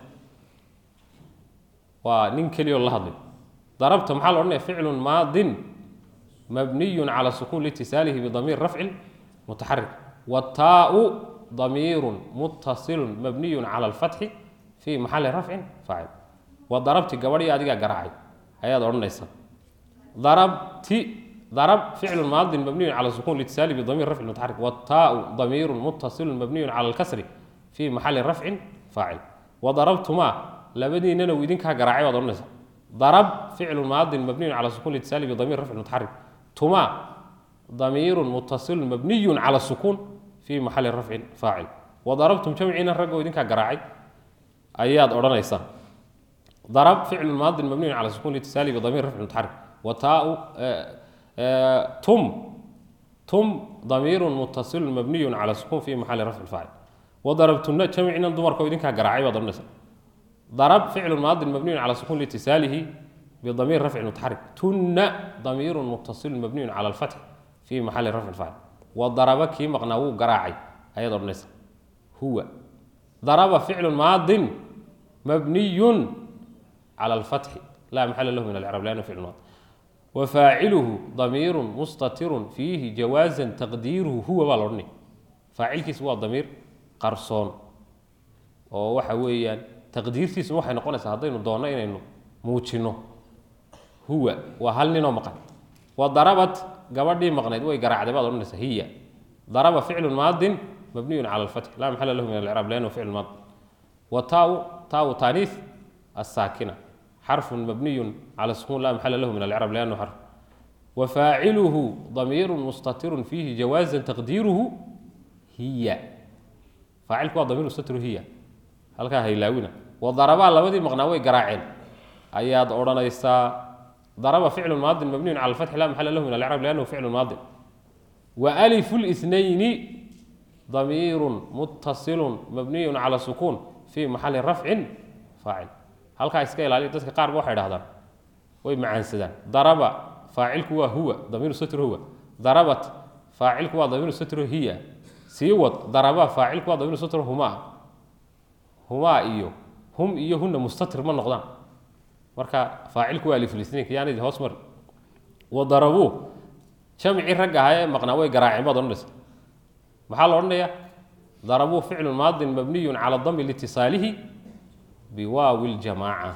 waa nin keliya oo la hadlay darabta maxaa la odhanaya ficlun maadin mabniyun cala sukuun liitisaalihi bidamiir rafcin mutaxarik wataau damiirun muttasilun mabniyun cala alfatxi fii maxali rafcin faacil wa darabti gabadhii adigaa garaacay ayaad odhanaysaa darabti darab ficlu maadin mabniyun cala sukuun liitisaalihi bidamiir rafcin mutaxarik wataau damiirun muttasilun mabniyun cala alkasri fii maxali rafcin faacil wadarabtumaa labadiinana uu idinkaa garaacay baad odhanaysaa darab ficlu maadin mabniyun cala sukuun liitisaali bidamiir rafcin mutaxarik tumaa damiirun mutasilun mabniyun cala sukuun fii maxali rafcin faacil wadarabtum jamciina raggoo idinkaa garaacay ayaad odhanaysaa darab ficlu maadin mabniyun cala sukuun liitisaali bidamiir rafcin mutaxarik wataau tum tum damiirun mutasilun mabniyun cala sukuun fii maxali rafcin faacil wadarabtuna jamcina dumarkoo idinkaa garaacay baad odhanaysaa darab ficlu maadin mabniyun cala sukuun liitisaalihi bidamiir rafcin mutaxarik tunna damiirun mutasilun mabniyun cala alfatxi fii maxali rafcin faacil wadaraba kii maqnaa wuu garaacay ayaad odhanaysaa huwa daraba ficlu maadin mabniyun cala alfatxi laa maxala lahu min alcrab lannahu ficlu maadi wafaaciluhu damiirun mustatirun fiihi jawaazan taqdiiruhu huwa baa la odhanaya faacilkiis waa damiir qarsoon oo waxa weeyaan taqdiirtiisuna waxay noqonaysaa haddaynu doonno inaynu muujinno huwa waa hal ninoo maqan wa darabat gabadhii maqnayd way garaacday baad odhanaysaa hiya daraba ficlu maadin mabniyun cala alfatxi laa maxala lahu min alcraab liannahu ficlu maadi wa taau taau taaniis الساكنة حرف مبني على السكون لا محل له من الإعراب لأنه حرف وفاعله ضمير مستتر فيه جوازا تقديره هي فاعلك waa ضمير مستتر هي halkaa haylaawina وضربaa labadii مقنaa way garaaceen ayaad odhanaysaa ضرب فعل ماض مبني على الفتح لا محل له من الإعراب لأنه فعل ماض وألف الاثنين ضمير متصل مبني على سكون في محل رفع فاعل halkaa iska ilaaliya dadka qaar ba waxay dhahdaan way macaansadaan daraba faacilku waa huwa damiiru satr huwa darabat faacilku waa damiiru satro hiya sii wad daraba faacilku waa damiiru satro humaa humaa iyo hum iyo huna mustatir ma noqdaan marka faacilku waa aliflisniinka yaanidi hoos mari wadarabuu jamcii rag ahaa ee maqnaa way garaaceen baad odhanaysa maxaa la odhanayaa darabuu ficlu maadin mabniyun cala dami liitisaalihi biwaawi ljamaaca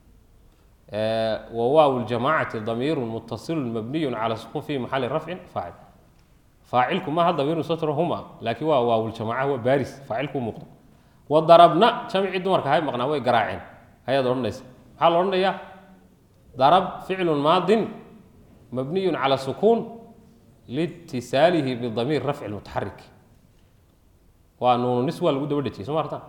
wawaaw ljamaacati damiiru mutasilu mabniyu cala sukun fi maxali rafcin faacil faacilku maaha damiiru satro huma laakiin waa waawljamaaca waa baaris faacilku muuqda wadarabna jamcii dumarka ahay maqnaa way garaaceen ayaad odhanaysa maxaa la odhanayaa darab ficlu maadin mabniyu cala sukuun liitisaalihi bidamiir rafci mutaxarik waa nuunu nis waa lagu daba dhejiyay soo maarta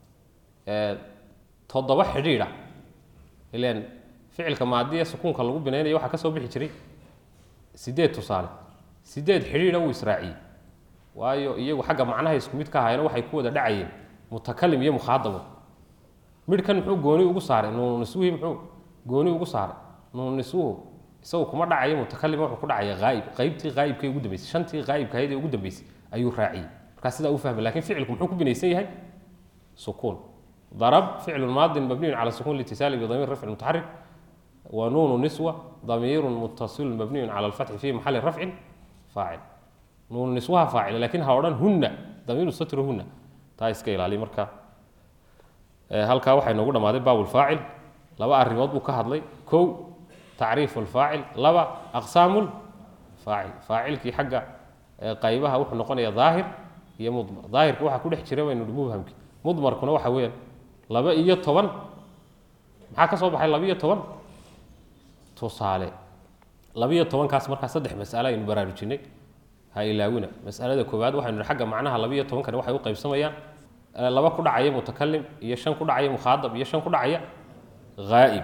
toddoba xidhiidha ilan ficilka maadiya sukuunka lagu binaynayo waxaa ka soo bixi jiray sideed tusaale sideed xidhiidha wuu israaciyey waayo iyagu xagga macnaha isku mid ka ahaayeen waxay ku wada dhacayeen mutakalim iyo mukhaadabo midhkan muxuu gooni ugu saaray nuunu niswihii muxuu gooni ugu saaray nuunu niswuhu isagu kuma dhacayo mutakalima wuxuu ku dhacaya haayib qaybtii haayibka ugu dambeysay shantii haayibka ahayd ee ugu dambeysay ayuu raaciyey markaa sidaa u fahmay lakin ficilku muxuu ku binaysan yahay sukuun darab ficlu maadin mabniyun cala sukun litisaali bidamiir rafci mutaxarik wa nuunu niswa damiiru mutasilun mabniyun cala alfatxi fi maxali rafcin faacil nuunu niswaha faacil lakin ha odhan hunna damiiru satru hunna taa iska ilaali marka halkaa waxay noogu dhammaaday baabulfaacil laba arrimood buu ka hadlay kow tacriifu lfaacil laba aqsaamu faacil faacilkii xagga qaybaha wuxuu noqonaya daahir iyo mudmar daahirka waxaa ku dhex jira baynu mubhamki mudmarkuna waxa weeyaan laba iyo toban maxaa ka soo baxay laba iyo toban tusaale laba iyo tobankaas markaa saddex mas'ale aynu baraarujinay ha ilaawina mas'alada koowaad waxaynu nihi xagga macnaha laba iyo tobankani waxay u qaybsamayaan laba ku dhacaya mutakalim iyo shan ku dhacaya mukhaadab iyo shan ku dhacaya haa'ib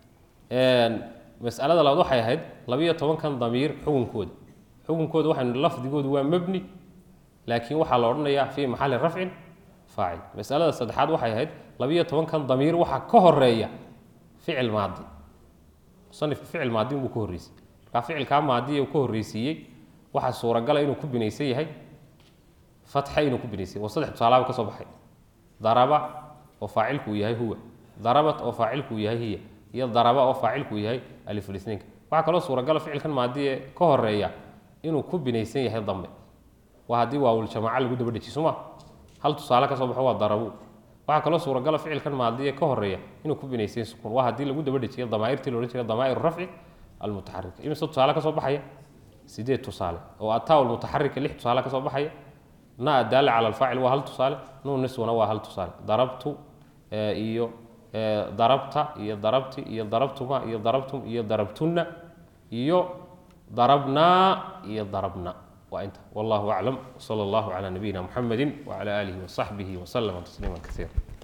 mas'alada labaad waxay ahayd laba iyo tobankan damiir xukunkooda xukunkooda waxaynu nihi lafdigoodu waa mebni laakiin waxaa la odhanayaa fii maxali rafcin faacil masalada saddexaad waxay ahayd labiyo tobankan damiir waxaa ka horeeya ficil maadi musanifka ficil maadi buu ka horreysay markaa ficilkaa maadiya uu ka horreysiiyey waxaa suuragala inuu ku binaysan yahay fatxa inuu ku binaysan yahay waa saddex tusaalaaba ka soo baxay daraba oo faacilku uu yahay huwa darabat oo faacilku uu yahay hiya iyo daraba oo faacilku uu yahay aliflisniinka waxaa kaloo suuragala ficilkan maadiye ka horeeya inuu ku binaysan yahay dambe waa haddii waawuljamaaca lagu daba dhejiy soma hal tusaale ka soo baxo waa darabu waxaa kaloo suuragala ficilkan maadiye ka horeeya inuu ku binaysan sukuun waa haddii lagu daba dhejiyo damaairtii la odhan jiray damaair rafci almutaxarika imise tusaale ka soo baxaya sideed tusaale oo ataa almutaxarika lix tusaale ka soo baxaya na adaala cala alfaacil waa hal tusaale nuun niswana waa hal tusaale darabtu iyo darabta iyo darabti iyo darabtuma iyo darabtum iyo darabtunna iyo darabnaa iyo darabna وأنت والله أعلم وصلى الله على نبينا محمد وعلى آله وصحبه وسلم تسليما كثيرا